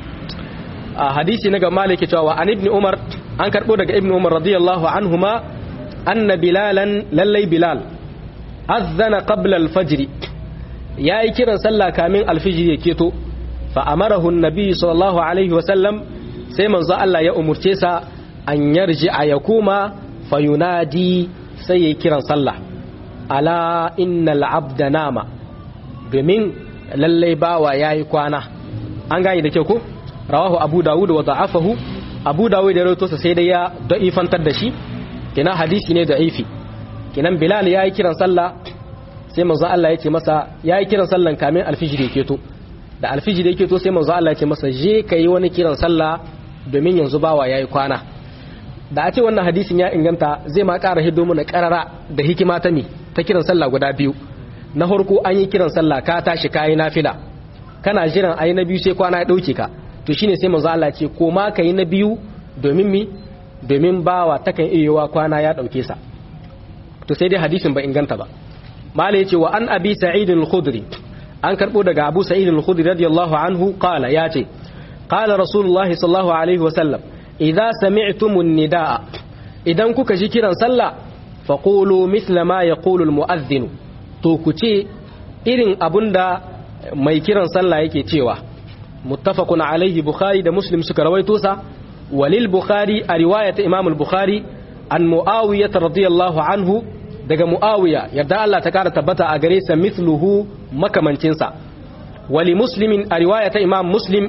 a hadisi na ga maliki cewa an ibn umar an karbo daga ibn umar radiyallahu anhuma anna bilalan lallai bilal azzana qabla al-fajr yayi kiran sallah kamin al-fajr ya keto fa amarahu an-nabi sallallahu alaihi wa sallam sai manzo Allah ya umurce sa an yarji a yakuma fayunadi sai yayi kiran sallah ala innal abda nama domin lallai bawa yayi kwana an gane da kyau ko rawahu abu dawud wa da'afahu abu dawud da rawaito sai dai ya da'ifantar da shi kina hadisi ne da'ifi kinan bilal yayi kiran sallah sai manzo Allah ya ce masa yayi kiran sallan kamin alfijir yake to da alfijir yake to sai manzo Allah ya ce masa je kai wani kiran sallah domin yanzu bawa yayi kwana da a ce wannan hadisin ya inganta zai ma ƙara hiddo mana ƙarara da hikima ta mi ta kiran sallah guda biyu na farko an yi kiran sallah ka tashi kayi nafila kana jiran ayi na biyu sai kwana ya dauke ka to shine sai manzo Allah ce ko ma kai na biyu domin mi domin bawa takan iyawa kwana ya dauke sa to sai dai hadisin ba inganta ba malai yace wa an abi sa'id al-khudri an karbo daga abu sa'id al-khudri radiyallahu anhu qala yace qala rasulullahi sallallahu alaihi wa sallam idza sami'tumun nidaa idan kuka ji kiran sallah faqulu mithla ma yaqulu al-mu'adhdhin to ku ce irin abunda mai kiran sallah yake cewa muttafaqun alaihi bukhari da muslim suka rawaito sa walil bukhari a riwayat imam al-bukhari an muawiyah radiyallahu anhu daga muawiya yadda Allah ta kara tabbata a gare sa mithluhu makamancin sa wali muslimin a riwayat imam muslim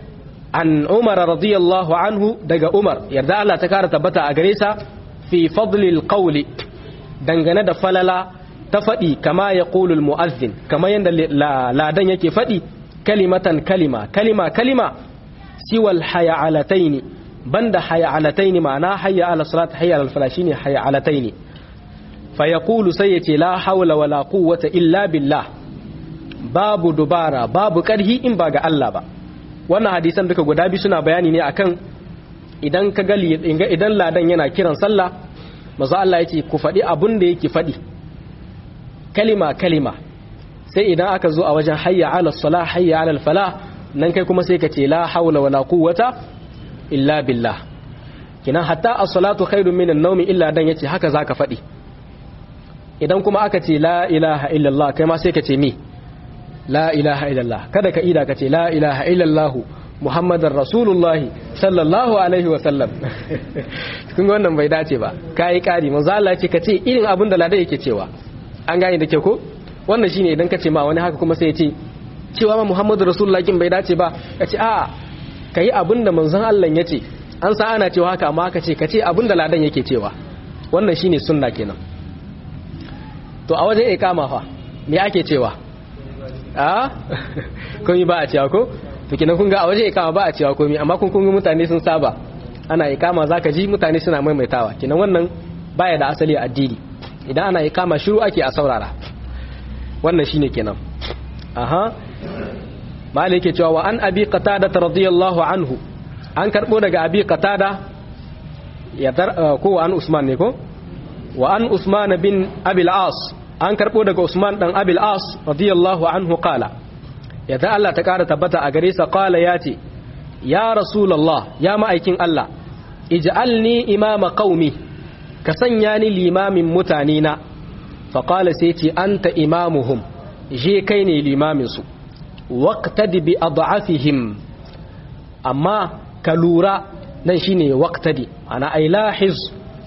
an umar radiyallahu anhu daga umar yadda Allah ta kara tabbata a gare sa fi fadlil qawli dangane da falala ta faɗi kama ya ƙulul mu'azzin kama yadda ladan yake faɗi kalimatan kalima kalima kalima siwal haya'alataini banda haya'alataini ma'ana hayya ala salat hayya ala fala shine haya'alataini fa yaqulu sai yace la hawla wala quwwata illa billah babu dubara babu karhi in ba ga Allah ba wannan hadisan duka guda biyu suna bayani ne akan idan ka ga idan ladan yana kiran sallah maza Allah yace ku faɗi abun da yake faɗi kalima kalima sai idan aka zo a wajen hayya ala sala hayya ala fala nan kai kuma sai ka ce la haula wala quwwata illa billah kinan hatta as-salatu khairun minan nawmi illa dan yace haka zaka faɗi idan kuma aka ce la ilaha illallah kai ma sai ka ce me la ilaha illallah kada ka ida ka ce la ilaha illallah muhammadar rasulullah sallallahu alaihi wa sallam kun ga wannan bai dace ba kai kari manzo Allah ce ka ce irin abin da ladan yake cewa an gane da ke ko wannan shine idan ka ce ma wani haka kuma sai ya ce cewa ma Muhammadu Rasulullah kin bai dace ba ka ce a'a kai abin da manzon Allah ya ce an sa ana cewa haka amma ka ce ka ce abin da ladan yake cewa wannan shine sunna kenan to a wajen ikama fa me ake cewa a komai ba a cewa ko to kenan kun ga a wajen ikama ba a cewa komai amma kun kun mutane sun saba ana ikama zaka ji mutane suna maimaitawa kenan wannan baya da asali a addini idan ana ikama shiru ake a saurara wannan shine kenan aha malai yake cewa wa an abi qatada radiyallahu anhu an karbo daga abi qatada ya dar ko an usman ne ko wa an usman bin abil as an karbo daga usman dan abil as radiyallahu anhu qala ya da Allah ta kara tabbata a gare sa qala yace ya rasulullah ya ma'aikin Allah ij'alni imama qaumi ka sanya ni limamin mutane na faƙala sai ce an ta imamuhum je kai ne limaminsu waƙtadi bi adhafihim amma ka lura nan shine waƙtadi ana ai lahiz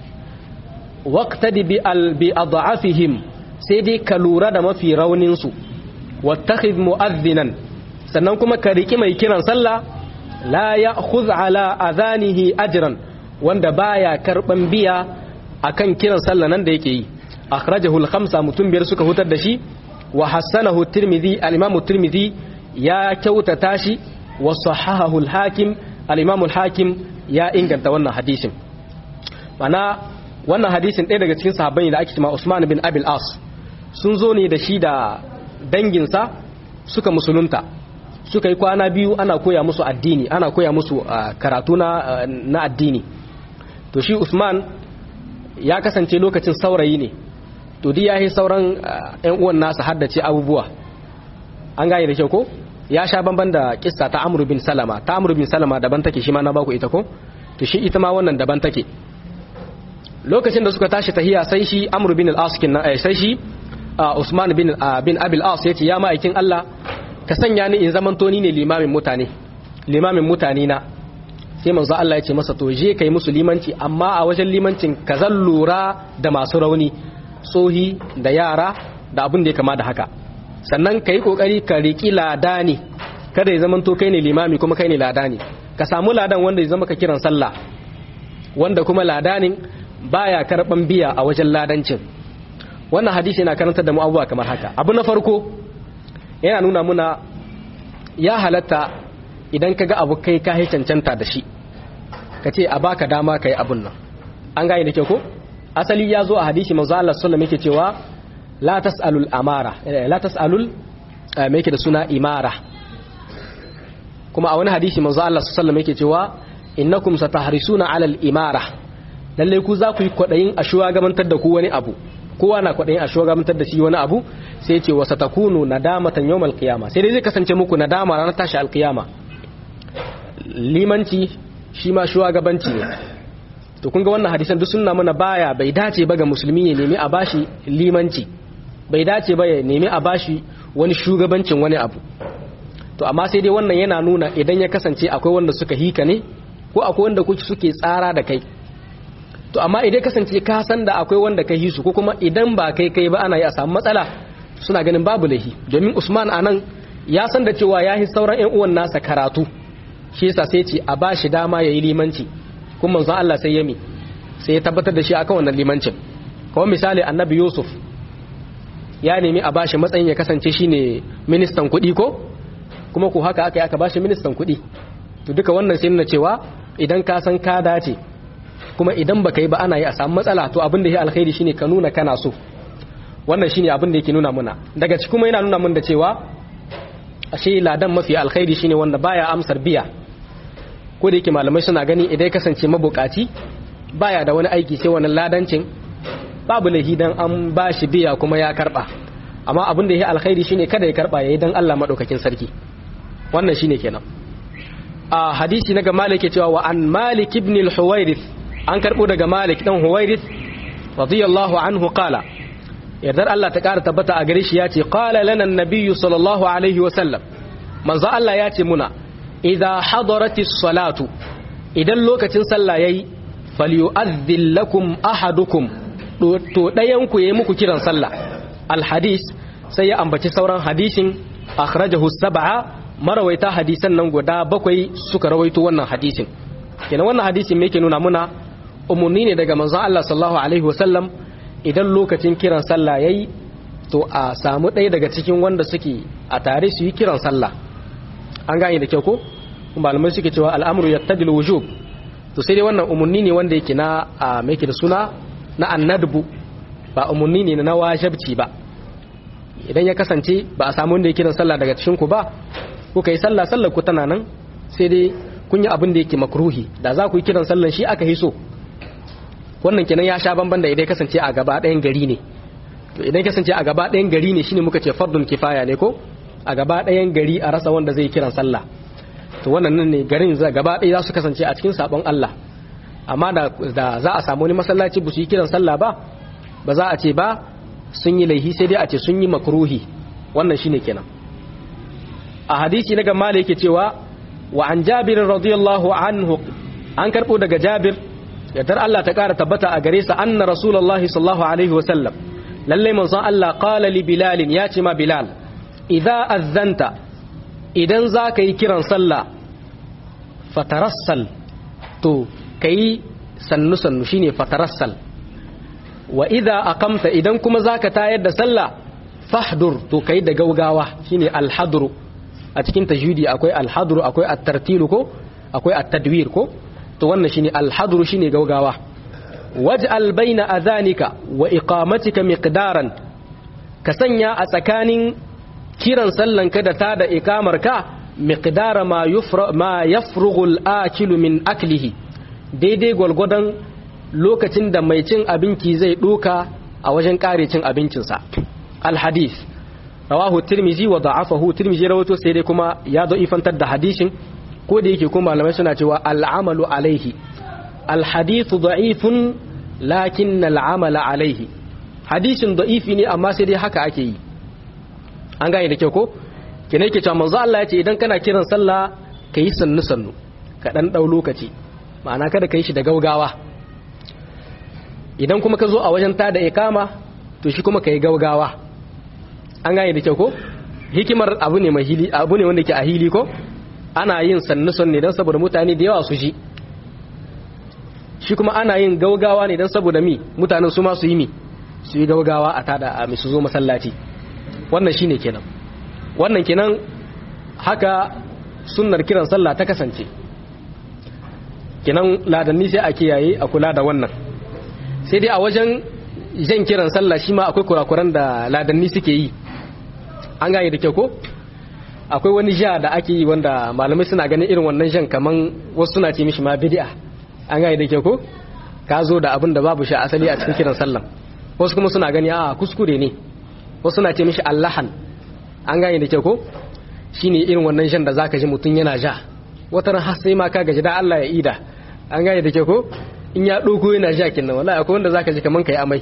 waƙtadi bi adhafihim sai dai ka lura da mafi rauninsu wattakhidh mu'adhdhinan sannan kuma ka riki mai kiran sallah la ya'khudh ala adhanihi ajran wanda baya karban biya akan kiran sallah nan da yake yi akhrajahu al-khamsa mutum biyar suka hutar da shi wa hassanahu tirmidhi al-imam tirmidhi ya kyautata shi wa sahahahu al-hakim al-imam al-hakim ya inganta wannan hadisin mana wannan hadisin ɗaya daga cikin sahabbai da ake cewa Usman bin Abil As sun zo ne da shi da danginsa suka musulunta suka yi kwana biyu ana koya musu addini ana koya musu karatu na na addini to shi Usman ya kasance lokacin saurayi ne to dai yayi sauran ƴan uwan nasa haddace abubuwa an gane da kyau ko ya sha bamban da kissa ta Amr bin Salama ta Amr bin Salama daban take shi ma na baku ita ko to shi ita ma wannan daban take lokacin da suka tashi tahiya sai shi Amr bin al-As kin sai shi Usman bin bin Abil As yace ya ma'aikin Allah ka sanya ni in zaman toni ne limamin mutane limamin mutane na sai manzo Allah ya ce masa to je kai musu limanci amma a wajen limancin ka zan lura da masu rauni tsohi da yara da abin da ya kama da haka sannan ka yi kokari ka riƙi ladani kada ya zama to kai ne limami kuma kai ne ladani ka samu ladan wanda ya zama ka kiran sallah wanda kuma ladanin baya karban biya a wajen ladancin wannan hadisi yana karantar da mu abubuwa kamar haka abu na farko yana nuna muna ya halatta idan ka ga abu kai ka cancanta da shi ka ce a baka dama ka yi abun nan an gane da kyau ko asali ya zo a hadisi manzo Allah sallallahu yake cewa la tasalul amara la tasalul me yake da suna imara kuma a wani hadisi manzo Allah sallallahu alaihi yake cewa innakum satahrisuna alal imara lalle ku za ku yi kwadayin a shugabantar da ku wani abu kowa na kwadayin a shugabantar da shi wani abu sai ya ce wa satakunu nadamatan yawmal qiyama sai dai zai kasance muku nadama ranar tashi alqiyama limanci shi ma shugabanci ne to kun ga wannan hadisan duk sunna mana baya bai dace ba ga musulmi ya nemi a bashi limanci bai dace ba ya nemi a bashi wani shugabancin wani abu to amma sai dai wannan yana nuna idan ya kasance akwai wanda suka hika ne ko akwai wanda kuke suke tsara da kai to amma idan kasance ka san da akwai wanda kai hisu ko kuma idan ba kai kai ba ana yi a samu matsala suna ganin babu lahi domin Usman anan ya san da cewa ya yi sauran ƴan uwan nasa karatu shi yasa sai ce a bashi dama yayi limanci kuma manzon Allah sai yami sai ya tabbatar da shi akan wannan limancin kamar misali annabi Yusuf ya nemi a bashi matsayin ya kasance shine ministan kuɗi ko kuma ko haka aka yi aka bashi ministan kuɗi to duka wannan sai nuna cewa idan ka san ka dace kuma idan baka yi ba ana yi a samu matsala to abin da ya alkhairi shine ka nuna kana so wannan shine abin da yake nuna muna daga cikin kuma yana nuna mun da cewa ashe ladan mafi alkhairi shine wanda baya amsar biya ko da yake malamai suna gani idan ya kasance mabukaci baya da wani aiki sai wannan ladancin babu lahi dan an bashi biya kuma ya karba amma abin da ya alkhairi shine kada ya karba yayi dan Allah madaukakin sarki wannan shine kenan a hadisi na ga Malik ya cewa wa an Malik ibn al-Huwairith an karbo daga Malik dan Huwairith radiyallahu anhu qala yardar Allah ta kara tabbata a gare shi ya ce qala lana an-nabiyyu sallallahu alaihi wa sallam manzo Allah ya ce muna idza hadaratis salatu idan lokacin sallah yayi falyu'adhdhil lakum ahadukum to dayan ku yayi muku kiran sallah al-hadis sai ya ambaci sauran hadisin akhrajahu sab'a marawaita hadisan nan guda bakwai suka rawaito wannan hadisin kenan wannan hadisin me yake nuna muna umurni ne daga manzon Allah sallallahu alaihi wasallam idan lokacin kiran sallah yayi to a samu ɗaya daga cikin wanda suke a tare su yi kiran sallah an gane da kyau ko malamai suke cewa al'amru yattadil wujub to sai dai wannan umurni ne wanda yake na a me da suna na annadbu ba umurni ne na wajibci ba idan ya kasance ba a samu wanda ya kiran sallah daga cikin ku ba kuka yi sallah sallar ku tana nan sai dai kun yi abin da yake makruhi da za ku yi kiran sallan shi aka hiso wannan kenan ya sha bamban da idan ya kasance a gaba ɗayan gari ne to idan ya kasance a gaba ɗayan gari ne shine muka ce fardun kifaya ne ko a gaba ɗayan gari a rasa wanda zai kiran sallah to wannan nan ne garin za gaba ɗaya za su kasance a cikin sabon Allah amma da za a samu wani masallaci ba su yi kiran sallah ba ba za a ce ba sun yi laihi sai dai a ce sun yi makruhi wannan shine kenan a hadisi na gamma yake cewa wa an jabir radiyallahu anhu an karbo daga jabir yardar Allah ta kara tabbata a gare sa anna rasulullahi sallallahu alaihi wa sallam lalle manzon Allah qala li bilal ya ce ma bilal idza azanta idan za ka yi kiran sallah fatarassal to kai sannu sannu shine fatarassal wa idza aqamta idan kuma zaka tayar da sallah fahdur to kai da gaugawa shine alhadru a cikin tajwidi akwai alhadru akwai at-tartilu ko akwai at-tadwir ko to wannan shine alhadru shine gaugawa waj'al baina adhanika wa iqamatika miqdaran ka sanya a tsakanin kiran sallan ka da ta da ikamar ka miqdara ma yufra ma yafrughu al-akilu min aklihi daidai gwalgwadon lokacin da mai cin abinci zai duka a wajen kare cin abincinsa al-hadith rawahu tirmizi wa da'afahu tirmizi rawato sai dai kuma ya da'ifantar da hadisin ko da yake kuma malamai suna cewa al'amalu alaihi al-hadithu da'ifun lakin al'amala alaihi hadisin da'ifi ne amma sai dai haka ake yi an gane da kyau ko kina yake cewa manzo Allah ya ce idan kana kiran sallah kayi sannu sannu ka dan dau lokaci ma'ana kada kai shi da gaugawa idan kuma ka zo a wajen tada ikama to shi kuma kai gaugawa an gane da kyau ko hikimar abu ne mai hili abu ne wanda ke a hili ko ana yin sannu sannu dan saboda mutane da yawa su ji shi kuma ana yin gaugawa ne dan saboda mi mutanen su ma su yi mi su yi gaugawa a tada a su zo masallaci wannan shine kenan wannan kenan haka sunnar kiran sallah ta kasance kenan ladanni sai a kiyaye a kula da wannan sai dai a wajen jan kiran sallah shi ma akwai kurakuran da ladanni suke yi an gane da kyau ko akwai wani ja da ake yi wanda malamai suna ganin irin wannan jan kaman wasu suna ce mishi ma bid'a an gane da ke ko ka zo da abin da babu shi asali a cikin kiran sallan wasu kuma suna gani a kuskure ne wasu suna ce mishi allahan an gane da ke ko shine irin wannan jan da zaka ji mutum yana ja wata ran har sai ma ka gaji da Allah ya ida an gane da ke ko in ya ɗauko yana ja kin nan wallahi akwai wanda zaka ji kaman kai amai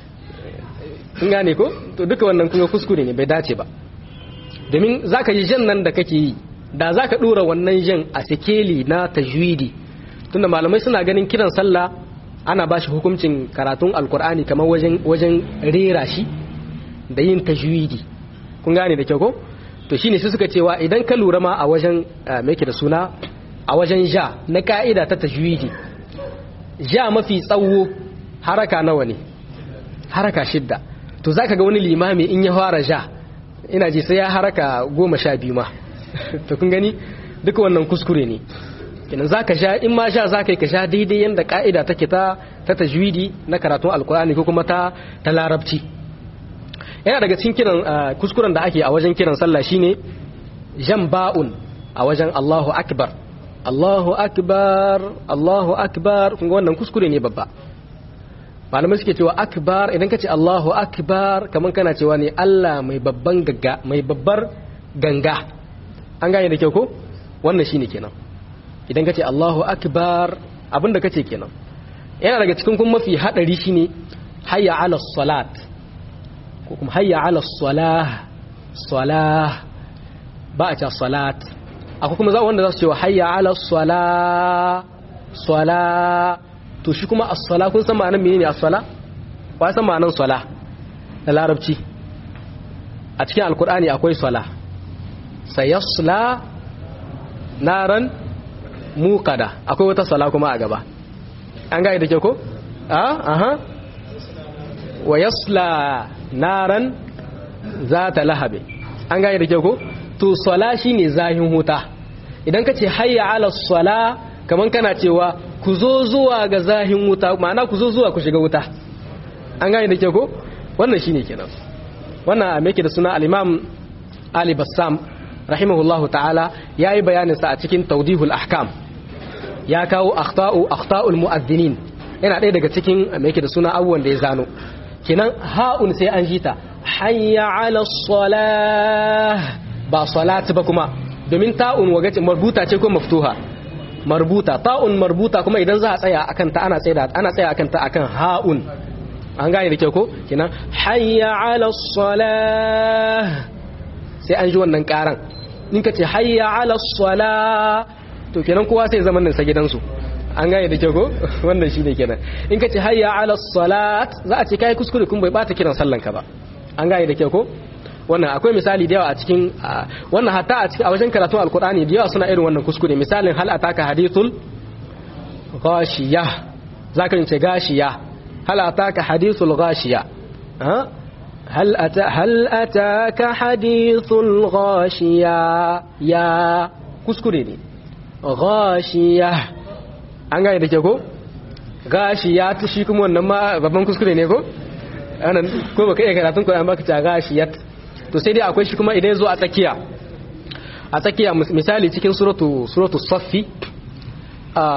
in gane ko to duka wannan kuma kuskure ne bai dace ba domin zaka ji jan nan da kake yi da zaka dora wannan jan a sikeli na tajwidi tunda malamai suna ganin kiran sallah ana ba shi hukuncin karatun alkur'ani kamar wajen wajen rera shi da yin tajwidi kun gane da kyau ko to shine su suka cewa idan ka lura ma a wajen me yake da suna a wajen ja na ka'ida ta tajwidi ja mafi tsawo haraka nawa ne haraka shidda to zaka ga wani limami in ya fara ja ina ji sai ya haraka goma sha biyu ma to kun gani duka wannan kuskure ne kenan zaka sha in ma sha zaka yi ka sha daidai yanda ka'ida take ta ta tajwidi na karatun alkur'ani ko kuma ta ta larabci yana daga cikin kiran kuskuren da ake a wajen kiran sallah shine jan ba'un a wajen Allahu akbar Allahu akbar Allahu akbar kun ga wannan kuskure ne babba malamai suke cewa akbar idan ka ce Allahu akbar kaman kana cewa ne Allah mai babban gagga mai babbar ganga an gane da kyau ko wannan shine kenan idan ka ce Allahu akbar abinda kace kenan yana daga cikin kuma mafi hadari shine hayya ala salat ko kuma hayya ala salah salah ba a ce salat akwai kuma za wanda za su ce hayya ala salah salah to shi kuma as-sala kun san ma'anar menene as-sala ba san ma'anar sala da larabci a cikin alkur'ani akwai sala sayasla naran muqada akwai wata sala kuma a gaba an ga da ke ko a aha wa yasla naran zata lahabe an ga da ke ko to sala shine zahin huta idan ka ce hayya ala sala kaman kana cewa ku zo zuwa ga zahin wuta ma'ana ku zo zuwa ku shiga wuta an gane da ke ko wannan shine kenan wannan me yake da suna al-imam Ali Bassam rahimahullahu ta'ala yayi bayanin sa a cikin tawdihul ahkam ya kawo akhta'u akhta'ul mu'adhdhinin yana ɗaya daga cikin me yake da suna abubuwan da ya zano kenan ha'un sai an jita hayya 'ala salah ba salat ba kuma domin ta'un wagace marbuta ce ko maftuha marbuta ta'un marbuta kuma idan za a tsaya akan ta ana tsaya ana tsaya akan ta akan ha'un an gane da kyau ko kenan hayya 'ala salah sai an ji wannan karan in ka ce hayya 'ala salah to kenan kowa sai zaman nan sa gidansu an gane da kyau ko wannan shine kenan in ka ce hayya 'ala salat za a ce kai kuskure kun bai bata kiran sallan ka ba an gane da kyau ko wannan akwai misali da yawa a cikin wannan hatta a cikin a wajen karatun alkur'ani da yawa suna irin wannan kuskure misalin hal ataka hadithul ghashiya zaka ce gashiya hal ataka hadithul ghashiya hal ata hal ataka hadithul ghashiya ya kuskure ne ghashiya an gane da ke ko gashiya ta shi kuma wannan ma babban kuskure ne ko anan ko baka iya karatun ko an baka ta gashiyat to sai dai akwai shi kuma idan zo a tsakiya a tsakiya misali cikin suratu suratu saffi a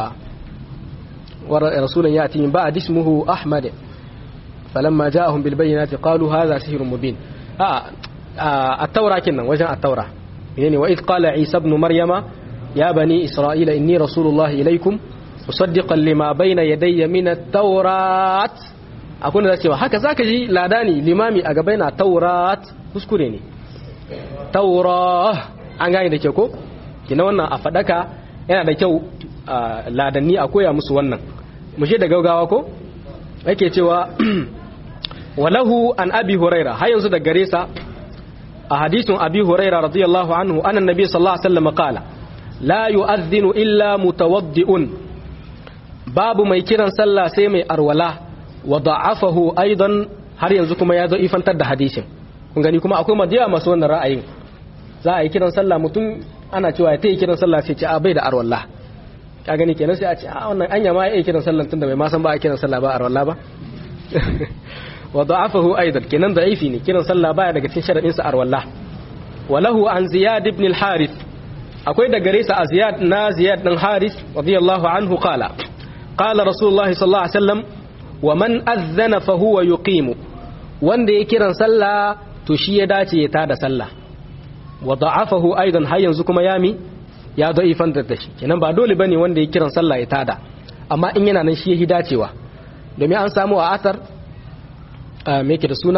wa rasulun yati min ba'd ismuhu ahmad falamma ja'ahum bil bayyinati qalu hadha sihrun mubin a at-taura kinnan wajen at-taura yani wa id qala isa ibn maryama ya bani isra'ila inni rasulullahi ilaykum musaddiqan lima bayna yadayya min at-taurat akwai da cewa haka zaka ji ladani limami a gaba yana taurat kuskure ne taura an gane da ke ko kina wannan a fadaka yana da kyau ladanni a koya musu wannan mu da gaugawa ko yake cewa walahu an abi huraira har yanzu da gare sa a hadisin abi huraira radiyallahu anhu annan nabi sallallahu alaihi wasallam qala la yu'adhdhinu illa mutawaddi'un babu mai kiran sallah sai mai arwala wa da'afahu aidan har yanzu kuma ya zo ifantar da hadisin kun gani kuma akwai madiya masu wannan ra'ayin za a yi kiran sallah mutum ana cewa ya tayi kiran sallah sai ce a bai da arwallah ka gani kenan sai a ce a wannan anya ma ya kiran sallah tunda bai ma san ba a kiran sallah ba arwallah ba wa da'afahu aidan kenan da'ifi ne kiran sallah baya daga cikin sharadin sa arwallah walahu an ziyad ibn al-harith akwai da gare sa a ziyad na ziyad din harith radiyallahu anhu qala qala rasulullah sallallahu alaihi wasallam wa man adhana fa huwa yuqimu wanda ya kiran sallah to shi ya dace ya tada sallah wa da'afahu aidan har yanzu kuma yami ya da'ifan da shi kenan ba dole bane wanda ya kiran sallah ya tada amma in yana nan shi ya dacewa domin an samu a asar me ke da suna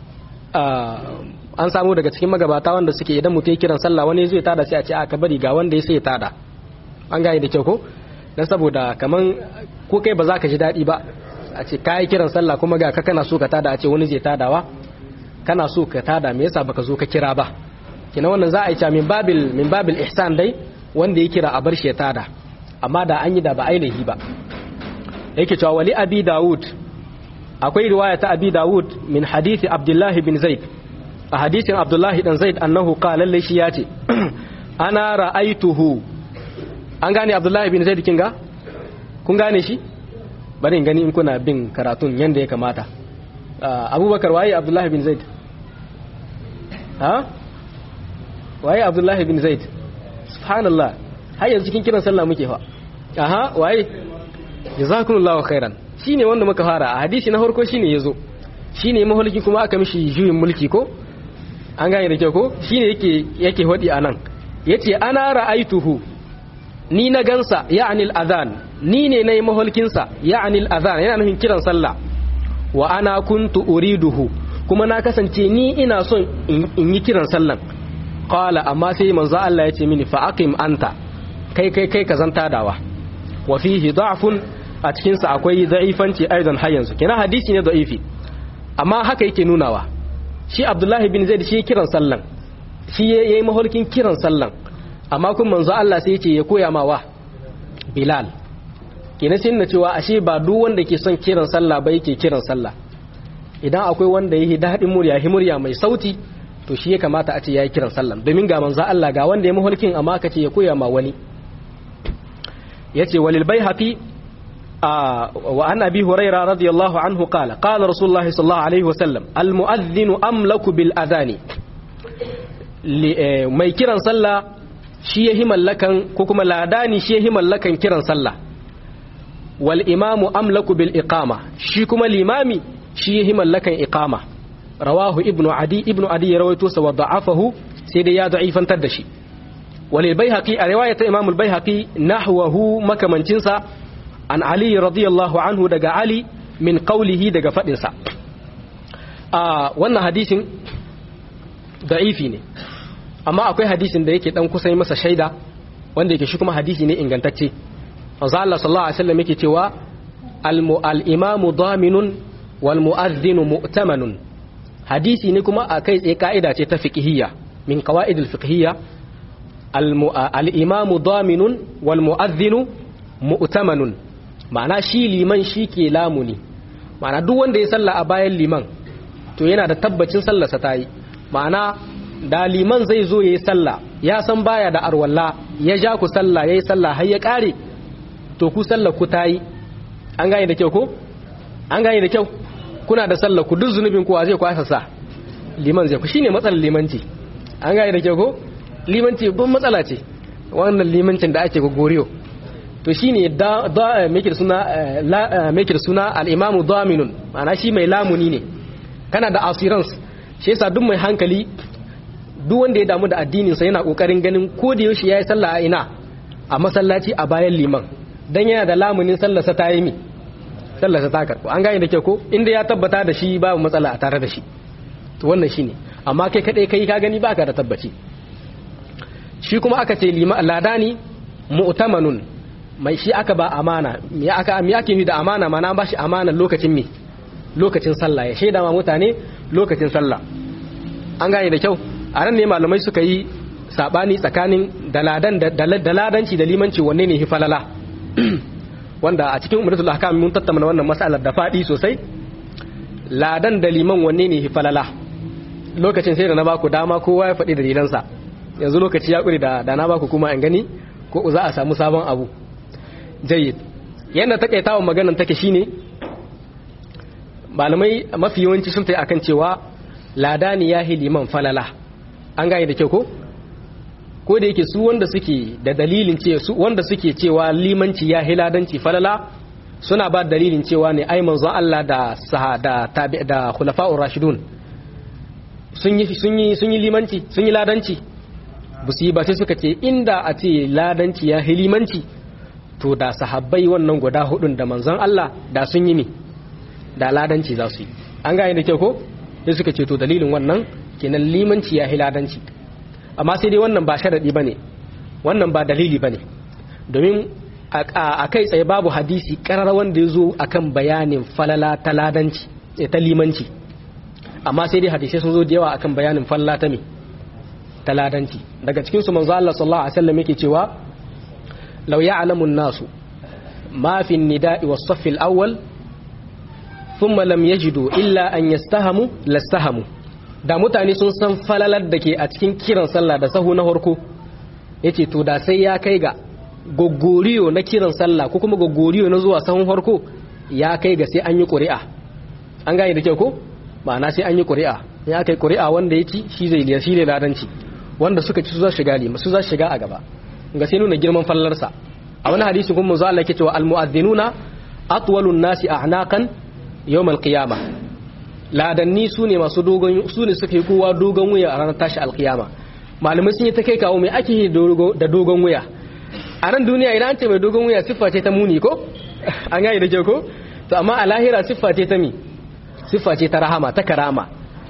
an samu daga cikin magabata wanda suke idan mutum ya kiran sallah wani zai tada sai a ce aka bari ga wanda ya sai ya tada an gane da kyau ko dan saboda kaman ko kai ba za ka ji daɗi ba a ce kayi kiran sallah kuma ga ka kana so ka tada a ce wani zai tadawa kana so ka tada me yasa baka zo ka kira ba kina wannan za a yi cewa min babil min babil ihsan dai wanda ya kira a bar shi ya tada amma da an yi da ba ainihi ba yake cewa wali abi daud akwai riwaya ta abi daud min hadisi abdullah bin zaid a hadisin abdullah dan zaid annahu qala lalle shi yace ana ra'aituhu an gane abdullah bin zaid kinga kun gane shi bari in gani in kuna bin karatun yanda ya kamata abubakar waye abdullah bin zaid ha waye abdullah bin zaid subhanallah har yanzu cikin kiran sallah muke fa aha waye jazakumullahu khairan shine wanda muka fara a hadisi na farko shine yazo shine maholiki kuma aka mishi juyin mulki ko an gane da kyau ko shine yake yake hodi anan yace ana ra'aituhu ni na gansa ya'ni al-adhan ni ne nayi maholkin sa ya'ni al-adhan yana nufin kiran sallah wa ana kuntu uriduhu kuma na kasance ni ina son in yi kiran sallan qala amma sai manzo Allah ya ce mini fa aqim anta kai kai kai ka zanta dawa wa fihi da'fun a cikin sa akwai da'ifanci aidan har yanzu kina hadisi ne da'ifi amma haka yake nunawa shi Abdullahi bin Zaid shi kiran sallan shi yayi maholkin kiran sallan amma kun manzo Allah sai ya ce ya koya ma wa Bilal kina sai na cewa ashe ba duk wanda ke son kiran sallah ba yake kiran sallah idan akwai wanda yake dadin murya himurya mai sauti to shi ya kamata a ce yayi kiran sallan domin ga manzo Allah ga wanda ya maholkin amma aka ce ya koya ma wani yace walil baihaqi wa an abi huraira radiyallahu anhu qala qala rasulullah sallallahu alaihi wasallam al muadhdhin amlaku bil adhani mai kiran sallah shi yahi mallakan ko kuma ladani shi yahi mallakan kiran sallah wal imamu amlaku bil iqama shi kuma limami shi yahi mallakan iqama rawahu ibnu adi ibnu adi ya rawaito sa wa da'afahu sai dai ya da'ifantar da shi walil baihaqi a riwayat imam al baihaqi nahwahu makamancin sa an ali radiyallahu anhu daga ali min qawlihi daga fadin sa a wannan hadisin da'ifi ne amma akwai hadisin da yake dan kusa masa shaida wanda yake shi kuma hadisi ne ingantacce manzo Allah sallallahu alaihi wasallam yake cewa al imamu daminun wal mu'adhdhinu mu'tamanun hadisi ne kuma a kai tsaye ka'ida ce ta fiqhiyya min qawaidil fiqhiyya al-imamu daminun wal mu'adhdhinu mu'tamanun ma'ana shi liman shi ke lamuni ma'ana duk wanda ya salla a bayan liman to yana da tabbacin sallarsa ta yi ma'ana da liman zai zo ya yi salla ya san baya da arwalla ya ja ku salla ya yi salla har ya kare to ku sallar ku ta yi an gane da kyau ko an gane da kyau kuna da sallar ku duk zunubin kowa zai kwasa sa liman zai ku shine matsalar limanci an gane da kyau ko limanci babban matsala ce wannan limancin da ake goriyo to shine da da make suna make suna al-imamu daminun ma'ana shi mai lamuni ne kana da assurance shi yasa duk mai hankali duk wanda ya damu da addinin sa yana kokarin ganin ko da yaushe yayi sallah a ina a masallaci a bayan liman dan yana da lamunin sallar sa ta yi mi sallar sa ta karbu an gane da kyau ko inda ya tabbata da shi babu matsala a tare da shi to wannan shine amma kai kadai kai ka gani baka da tabbaci shi kuma aka ce lima ladani mu'tamanun mai shi aka ba amana me aka me ake ni da amana mana ba shi amana lokacin me lokacin sallah ya shaida ma mutane lokacin sallah an gane da kyau a nan ne malamai suka yi sabani tsakanin daladan da ladanci da limanci wanne ne hifalala wanda a cikin umaratul ahkam mun tattauna wannan mas'alar da fadi sosai ladan da liman wanne ne hifalala lokacin sai da na baku dama kowa ya faɗi dalilansa yanzu lokaci ya ƙuri da da na baku kuma in gani ko za a samu sabon abu jayyid yadda takaitawan maganan take shine malamai mafi yawanci sun tayi akan cewa ladani ya hi liman falala an gane da kyau ko ko da yake su wanda suke da dalilin ce su wanda suke cewa limanci ya hiladanci falala suna ba dalilin cewa ne ai manzon Allah da sahada tabi da khulafa'ur rashidun sun yi sun yi sun yi limanci sun yi ladanci ba su yi ba sai suka ce inda a ce ladanci ya hilimanci to da sahabbai wannan guda hudun da manzon Allah da sun yi mi da ladanci za su yi an gane da kyau ko sai suka ce to dalilin wannan kenan limanci ya hiladanci amma sai dai wannan ba sharadi bane wannan ba dalili bane domin a kai tsaye babu hadisi karar wanda ya zo akan bayanin falala ta ladanci ta limanci amma sai dai hadisai sun zo da yawa akan bayanin falala ta me ta ladanci daga cikin su manzo Allah sallallahu alaihi wasallam yake cewa law ya'lamu an-nasu ma fi an-nida'i was-saff al-awwal thumma lam yajidu illa an yastahamu lastahamu da mutane sun san falalar da ke a cikin kiran sallah da sahu na farko yace to da sai ya kai ga gogoriyo na kiran sallah ko kuma gogoriyo na zuwa sahun farko ya kai ga sai an yi ƙuri'a an gane da kyau ko ma'ana sai an yi ƙuri'a in aka yi ƙuri'a wanda ya ci shi zai liya shi ne ladanci wanda suka ci su za shiga lima su za shiga a gaba ga sai nuna girman fallarsa a wani hadisi kuma manzo Allah yake cewa almu'adhdhinuna atwalun nasi a'naqan yawm alqiyama ladanni su ne masu dogon su ne suka yi kowa dogon wuya a ranar tashi alqiyama malamai sun yi ta kai kawo mai ake da dogon wuya a nan duniya idan an ce mai dogon wuya siffa ce ta muni ko an gane da kyau ko to amma a lahira siffa ce ta mi siffa ce ta rahama ta karama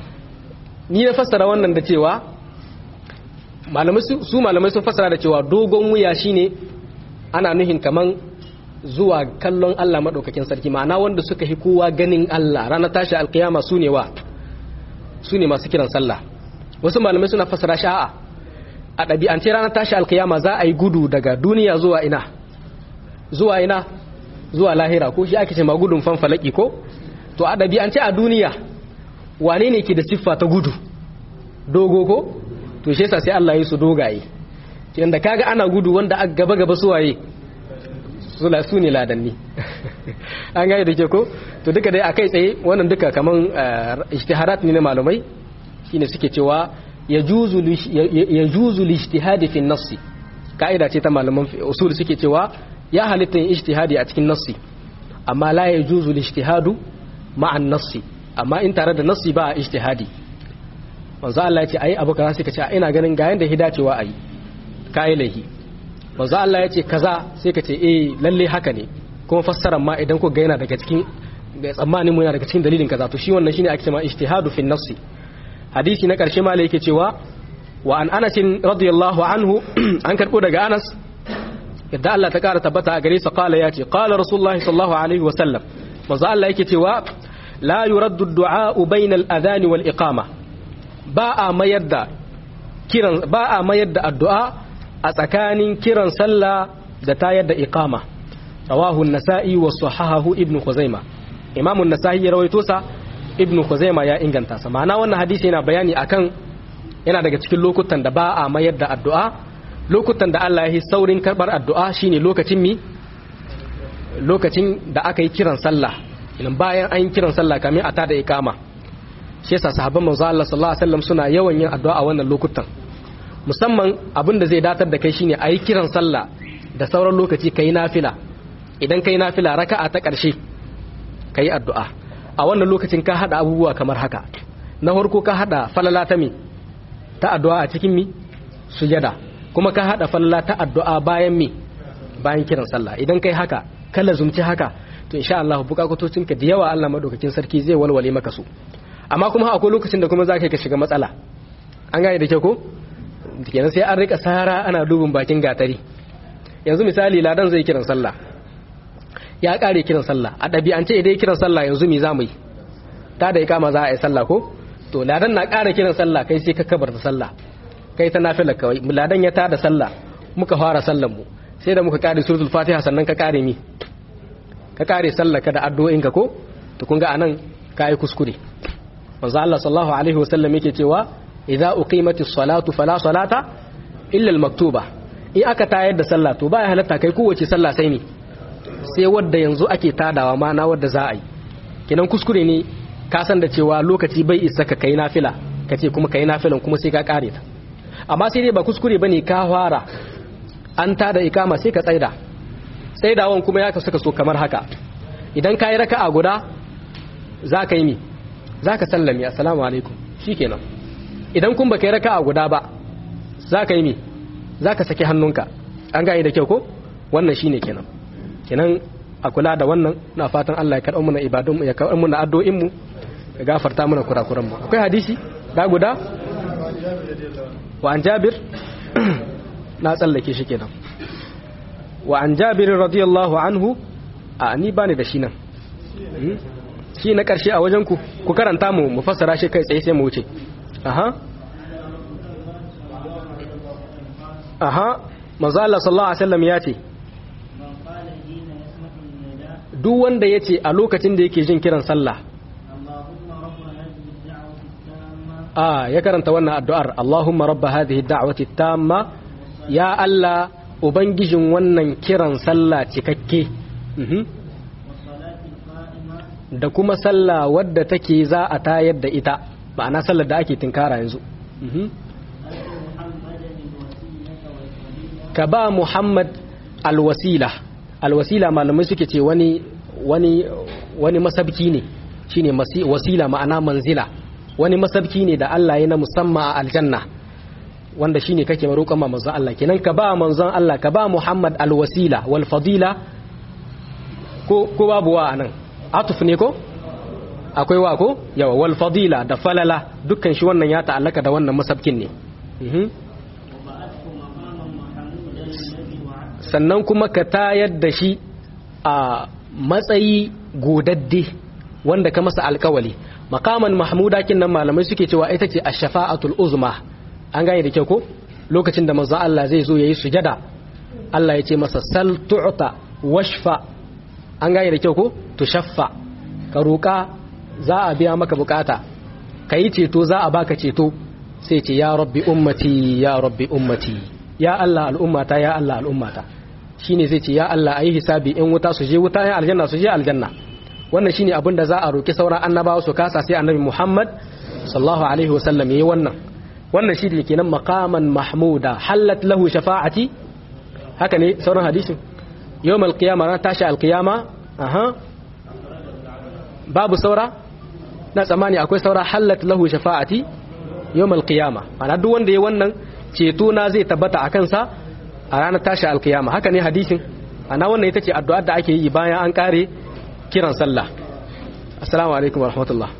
ni na fassara wannan da cewa malamai su malamai sun fassara da cewa dogon wuya shine ana nuhin kaman zuwa kallon Allah madaukakin sarki ma'ana wanda suka hi kowa ganin Allah ranar tashi alkiyama su ne wa su ne masu kiran sallah wasu malamai suna fassara sha'a a ɗabi'ance ranar tashi alkiyama za a yi gudu daga duniya zuwa ina zuwa ina zuwa lahira ko shi ake ce ma gudun fanfalaki ko to a ɗabi'ance a duniya wane ne ke da siffa ta gudu dogo ko to shi yasa sai Allah ya su dogaye yanda kaga ana gudu wanda a gaba gaba suwaye su ne ladanni an gane da ke ko to duka dai akai tsaye wannan duka kaman ijtihadat ne na malamai shine suke cewa yajuzu lijtihadi fi nassi ka'ida ce ta malaman usul suke cewa ya halitta yin ijtihadi a cikin nassi amma la yajuzu lijtihadu ma'an nassi amma in tare da nassi ba a ijtihadi manzo Allah ya ce ayi abu kaza sai ka ce ina ganin ga yanda hidacewa ayi kai lahi manzo Allah ya ce kaza sai ka ce eh lalle haka ne kuma fassarar ma idan ku ga yana daga cikin ga tsammanin mu yana daga cikin dalilin kaza to shi wannan shine ake cewa ijtihadu fi nassi hadisi na karshe ma yake cewa wa an Anas radiyallahu anhu an karbo daga Anas yadda Allah ta kara tabbata a gare sa qala ya ce qala rasulullahi sallallahu alaihi wa sallam manzo Allah yake cewa la yuraddu ad-du'a bayna al-adhan wal iqama ba a mayar da kiran ba a mayar da addu'a a tsakanin kiran sallah da tayar da iqama rawahu an-nasa'i wa sahahahu ibn khuzaimah imam an-nasa'i ya rawaito sa ibn khuzaimah ya inganta sa ma'ana wannan hadisi yana bayani akan yana daga cikin lokutan da ba a mayar da addu'a lokutan da Allah ya yi saurin karbar addu'a shine lokacin mi lokacin da aka yi kiran sallah idan bayan an yi kiran sallah kamin a tada iqama shi yasa sahabban manzo Allah sallallahu alaihi wasallam suna yawan yin addu'a a wannan lokutan musamman abin da zai datar da kai shine ayi kiran sallah da sauran lokaci kai nafila idan kai nafila raka'a ta ƙarshe kai addu'a a wannan lokacin ka hada abubuwa kamar haka na farko ka hada falala ta mi ta addu'a a cikin mi sujada kuma ka hada falala ta addu'a bayan mi bayan kiran sallah idan kai haka ka lazumci haka to insha Allah bukatocinka da yawa Allah madaukakin sarki zai walwale maka su amma kuma akwai lokacin da kuma za ka shiga matsala an gane da ke ko kenan sai an rika sara ana dubin bakin gatari yanzu misali ladan zai kiran sallah ya kare kiran sallah a ɗabi'ance idan kiran sallah yanzu me za mu yi ta da ikama za a yi sallah ko to ladan na kare kiran sallah kai sai ka kabar da sallah kai ta nafila kawai ladan ya tada sallah muka fara sallan mu sai da muka kare suratul fatiha sannan ka kare mi ka kare sallah ka da addu'o'in ka ko to kun ga anan ka yi kuskure manzo Allah sallallahu alaihi wasallam yake cewa idza uqimatis salatu fala salata illa al-maktuba in aka tayar da sallah to baya halatta kai kowace sallah sai ne sai wadda yanzu ake tadawa ma na wadda za a yi kinan kuskure ne ka san da cewa lokaci bai isa ka kai nafila ka ce kuma kai nafilan kuma sai ka kare ta amma sai dai ba kuskure bane ka fara an tada ikama sai ka tsaida tsaidawan kuma ya kasu so kamar haka idan ka yi raka'a guda za ka yi mi za ka sallami assalamu alaikum shikenan idan kun baka yi raka'a guda ba za ka yi mi za ka saki hannunka an gane da kyau ko wannan shine kenan kenan a kula da wannan na fatan Allah ya karɓar mana ibadun ya karɓar mana addu'o'in mu ya gafarta mana kurakuran mu akwai hadisi da guda wa an Jabir na tsallake shi kenan wa an Jabir radiyallahu anhu a ni bani da shi nan shi na karshe a wajen ku ku karanta mu mu fassara shi kai tsaye sai mu wuce aha aha manzo Allah sallallahu alaihi wasallam ya ce duk wanda ya ce a lokacin da yake jin kiran sallah a ya karanta wannan addu'ar Allahumma rabba hadhihi da'wati tamma ya Allah ubangijin wannan kiran sallah cikakke da kuma sallah wadda take za a tayar da ita ma'ana sallar da ake tinkara yanzu ka ba Muhammad alwasila alwasila malamai suke ce wani wani wani masabki ne shine wasila ma'ana manzila wani masabki ne da Allah ya na musamman a aljanna wanda shine kake roƙon ma manzon Allah kenan ka ba manzon Allah ka ba Muhammad alwasila wal fadila ko ko babu wa anan atuf ne ko akwai wa ko yawa wal fadila da falala dukkan shi wannan ya ta'allaka da wannan masabkin ne sannan kuma ka tayar da shi a matsayi godadde wanda ka masa alkawali makaman mahmuda kin nan malamai suke cewa ita ce ash-shafa'atul uzma an gane da kyau ko lokacin da manzo Allah zai zo yayi sujada Allah ya ce masa sal tu'ta washfa an gane da kyau ko tushaffa ka roka za a biya maka bukata kai ceto za a baka ceto sai ce ya rabbi ummati ya rabbi ummati ya Allah al'ummata ya Allah al'ummata shine zai ce ya Allah ayi hisabi in wuta su je wuta ya aljanna su je aljanna wannan shine abin da za a roki sauran annabawa su kasa sai annabi Muhammad sallallahu alaihi wasallam yayi wannan wannan shi ne kenan maqaman mahmuda halat lahu shafa'ati haka ne sauran hadisin yawm alqiyama ran tashi alqiyama aha babu saura na tsammani akwai saura halat lahu shafa'ati yawm alqiyama ana duk wanda yayi wannan ceto na zai tabbata akan sa a ranar tashi alqiyama haka ne hadisin ana wannan ita ce addu'ar da ake yi bayan an kare kiran sallah assalamu alaikum warahmatullahi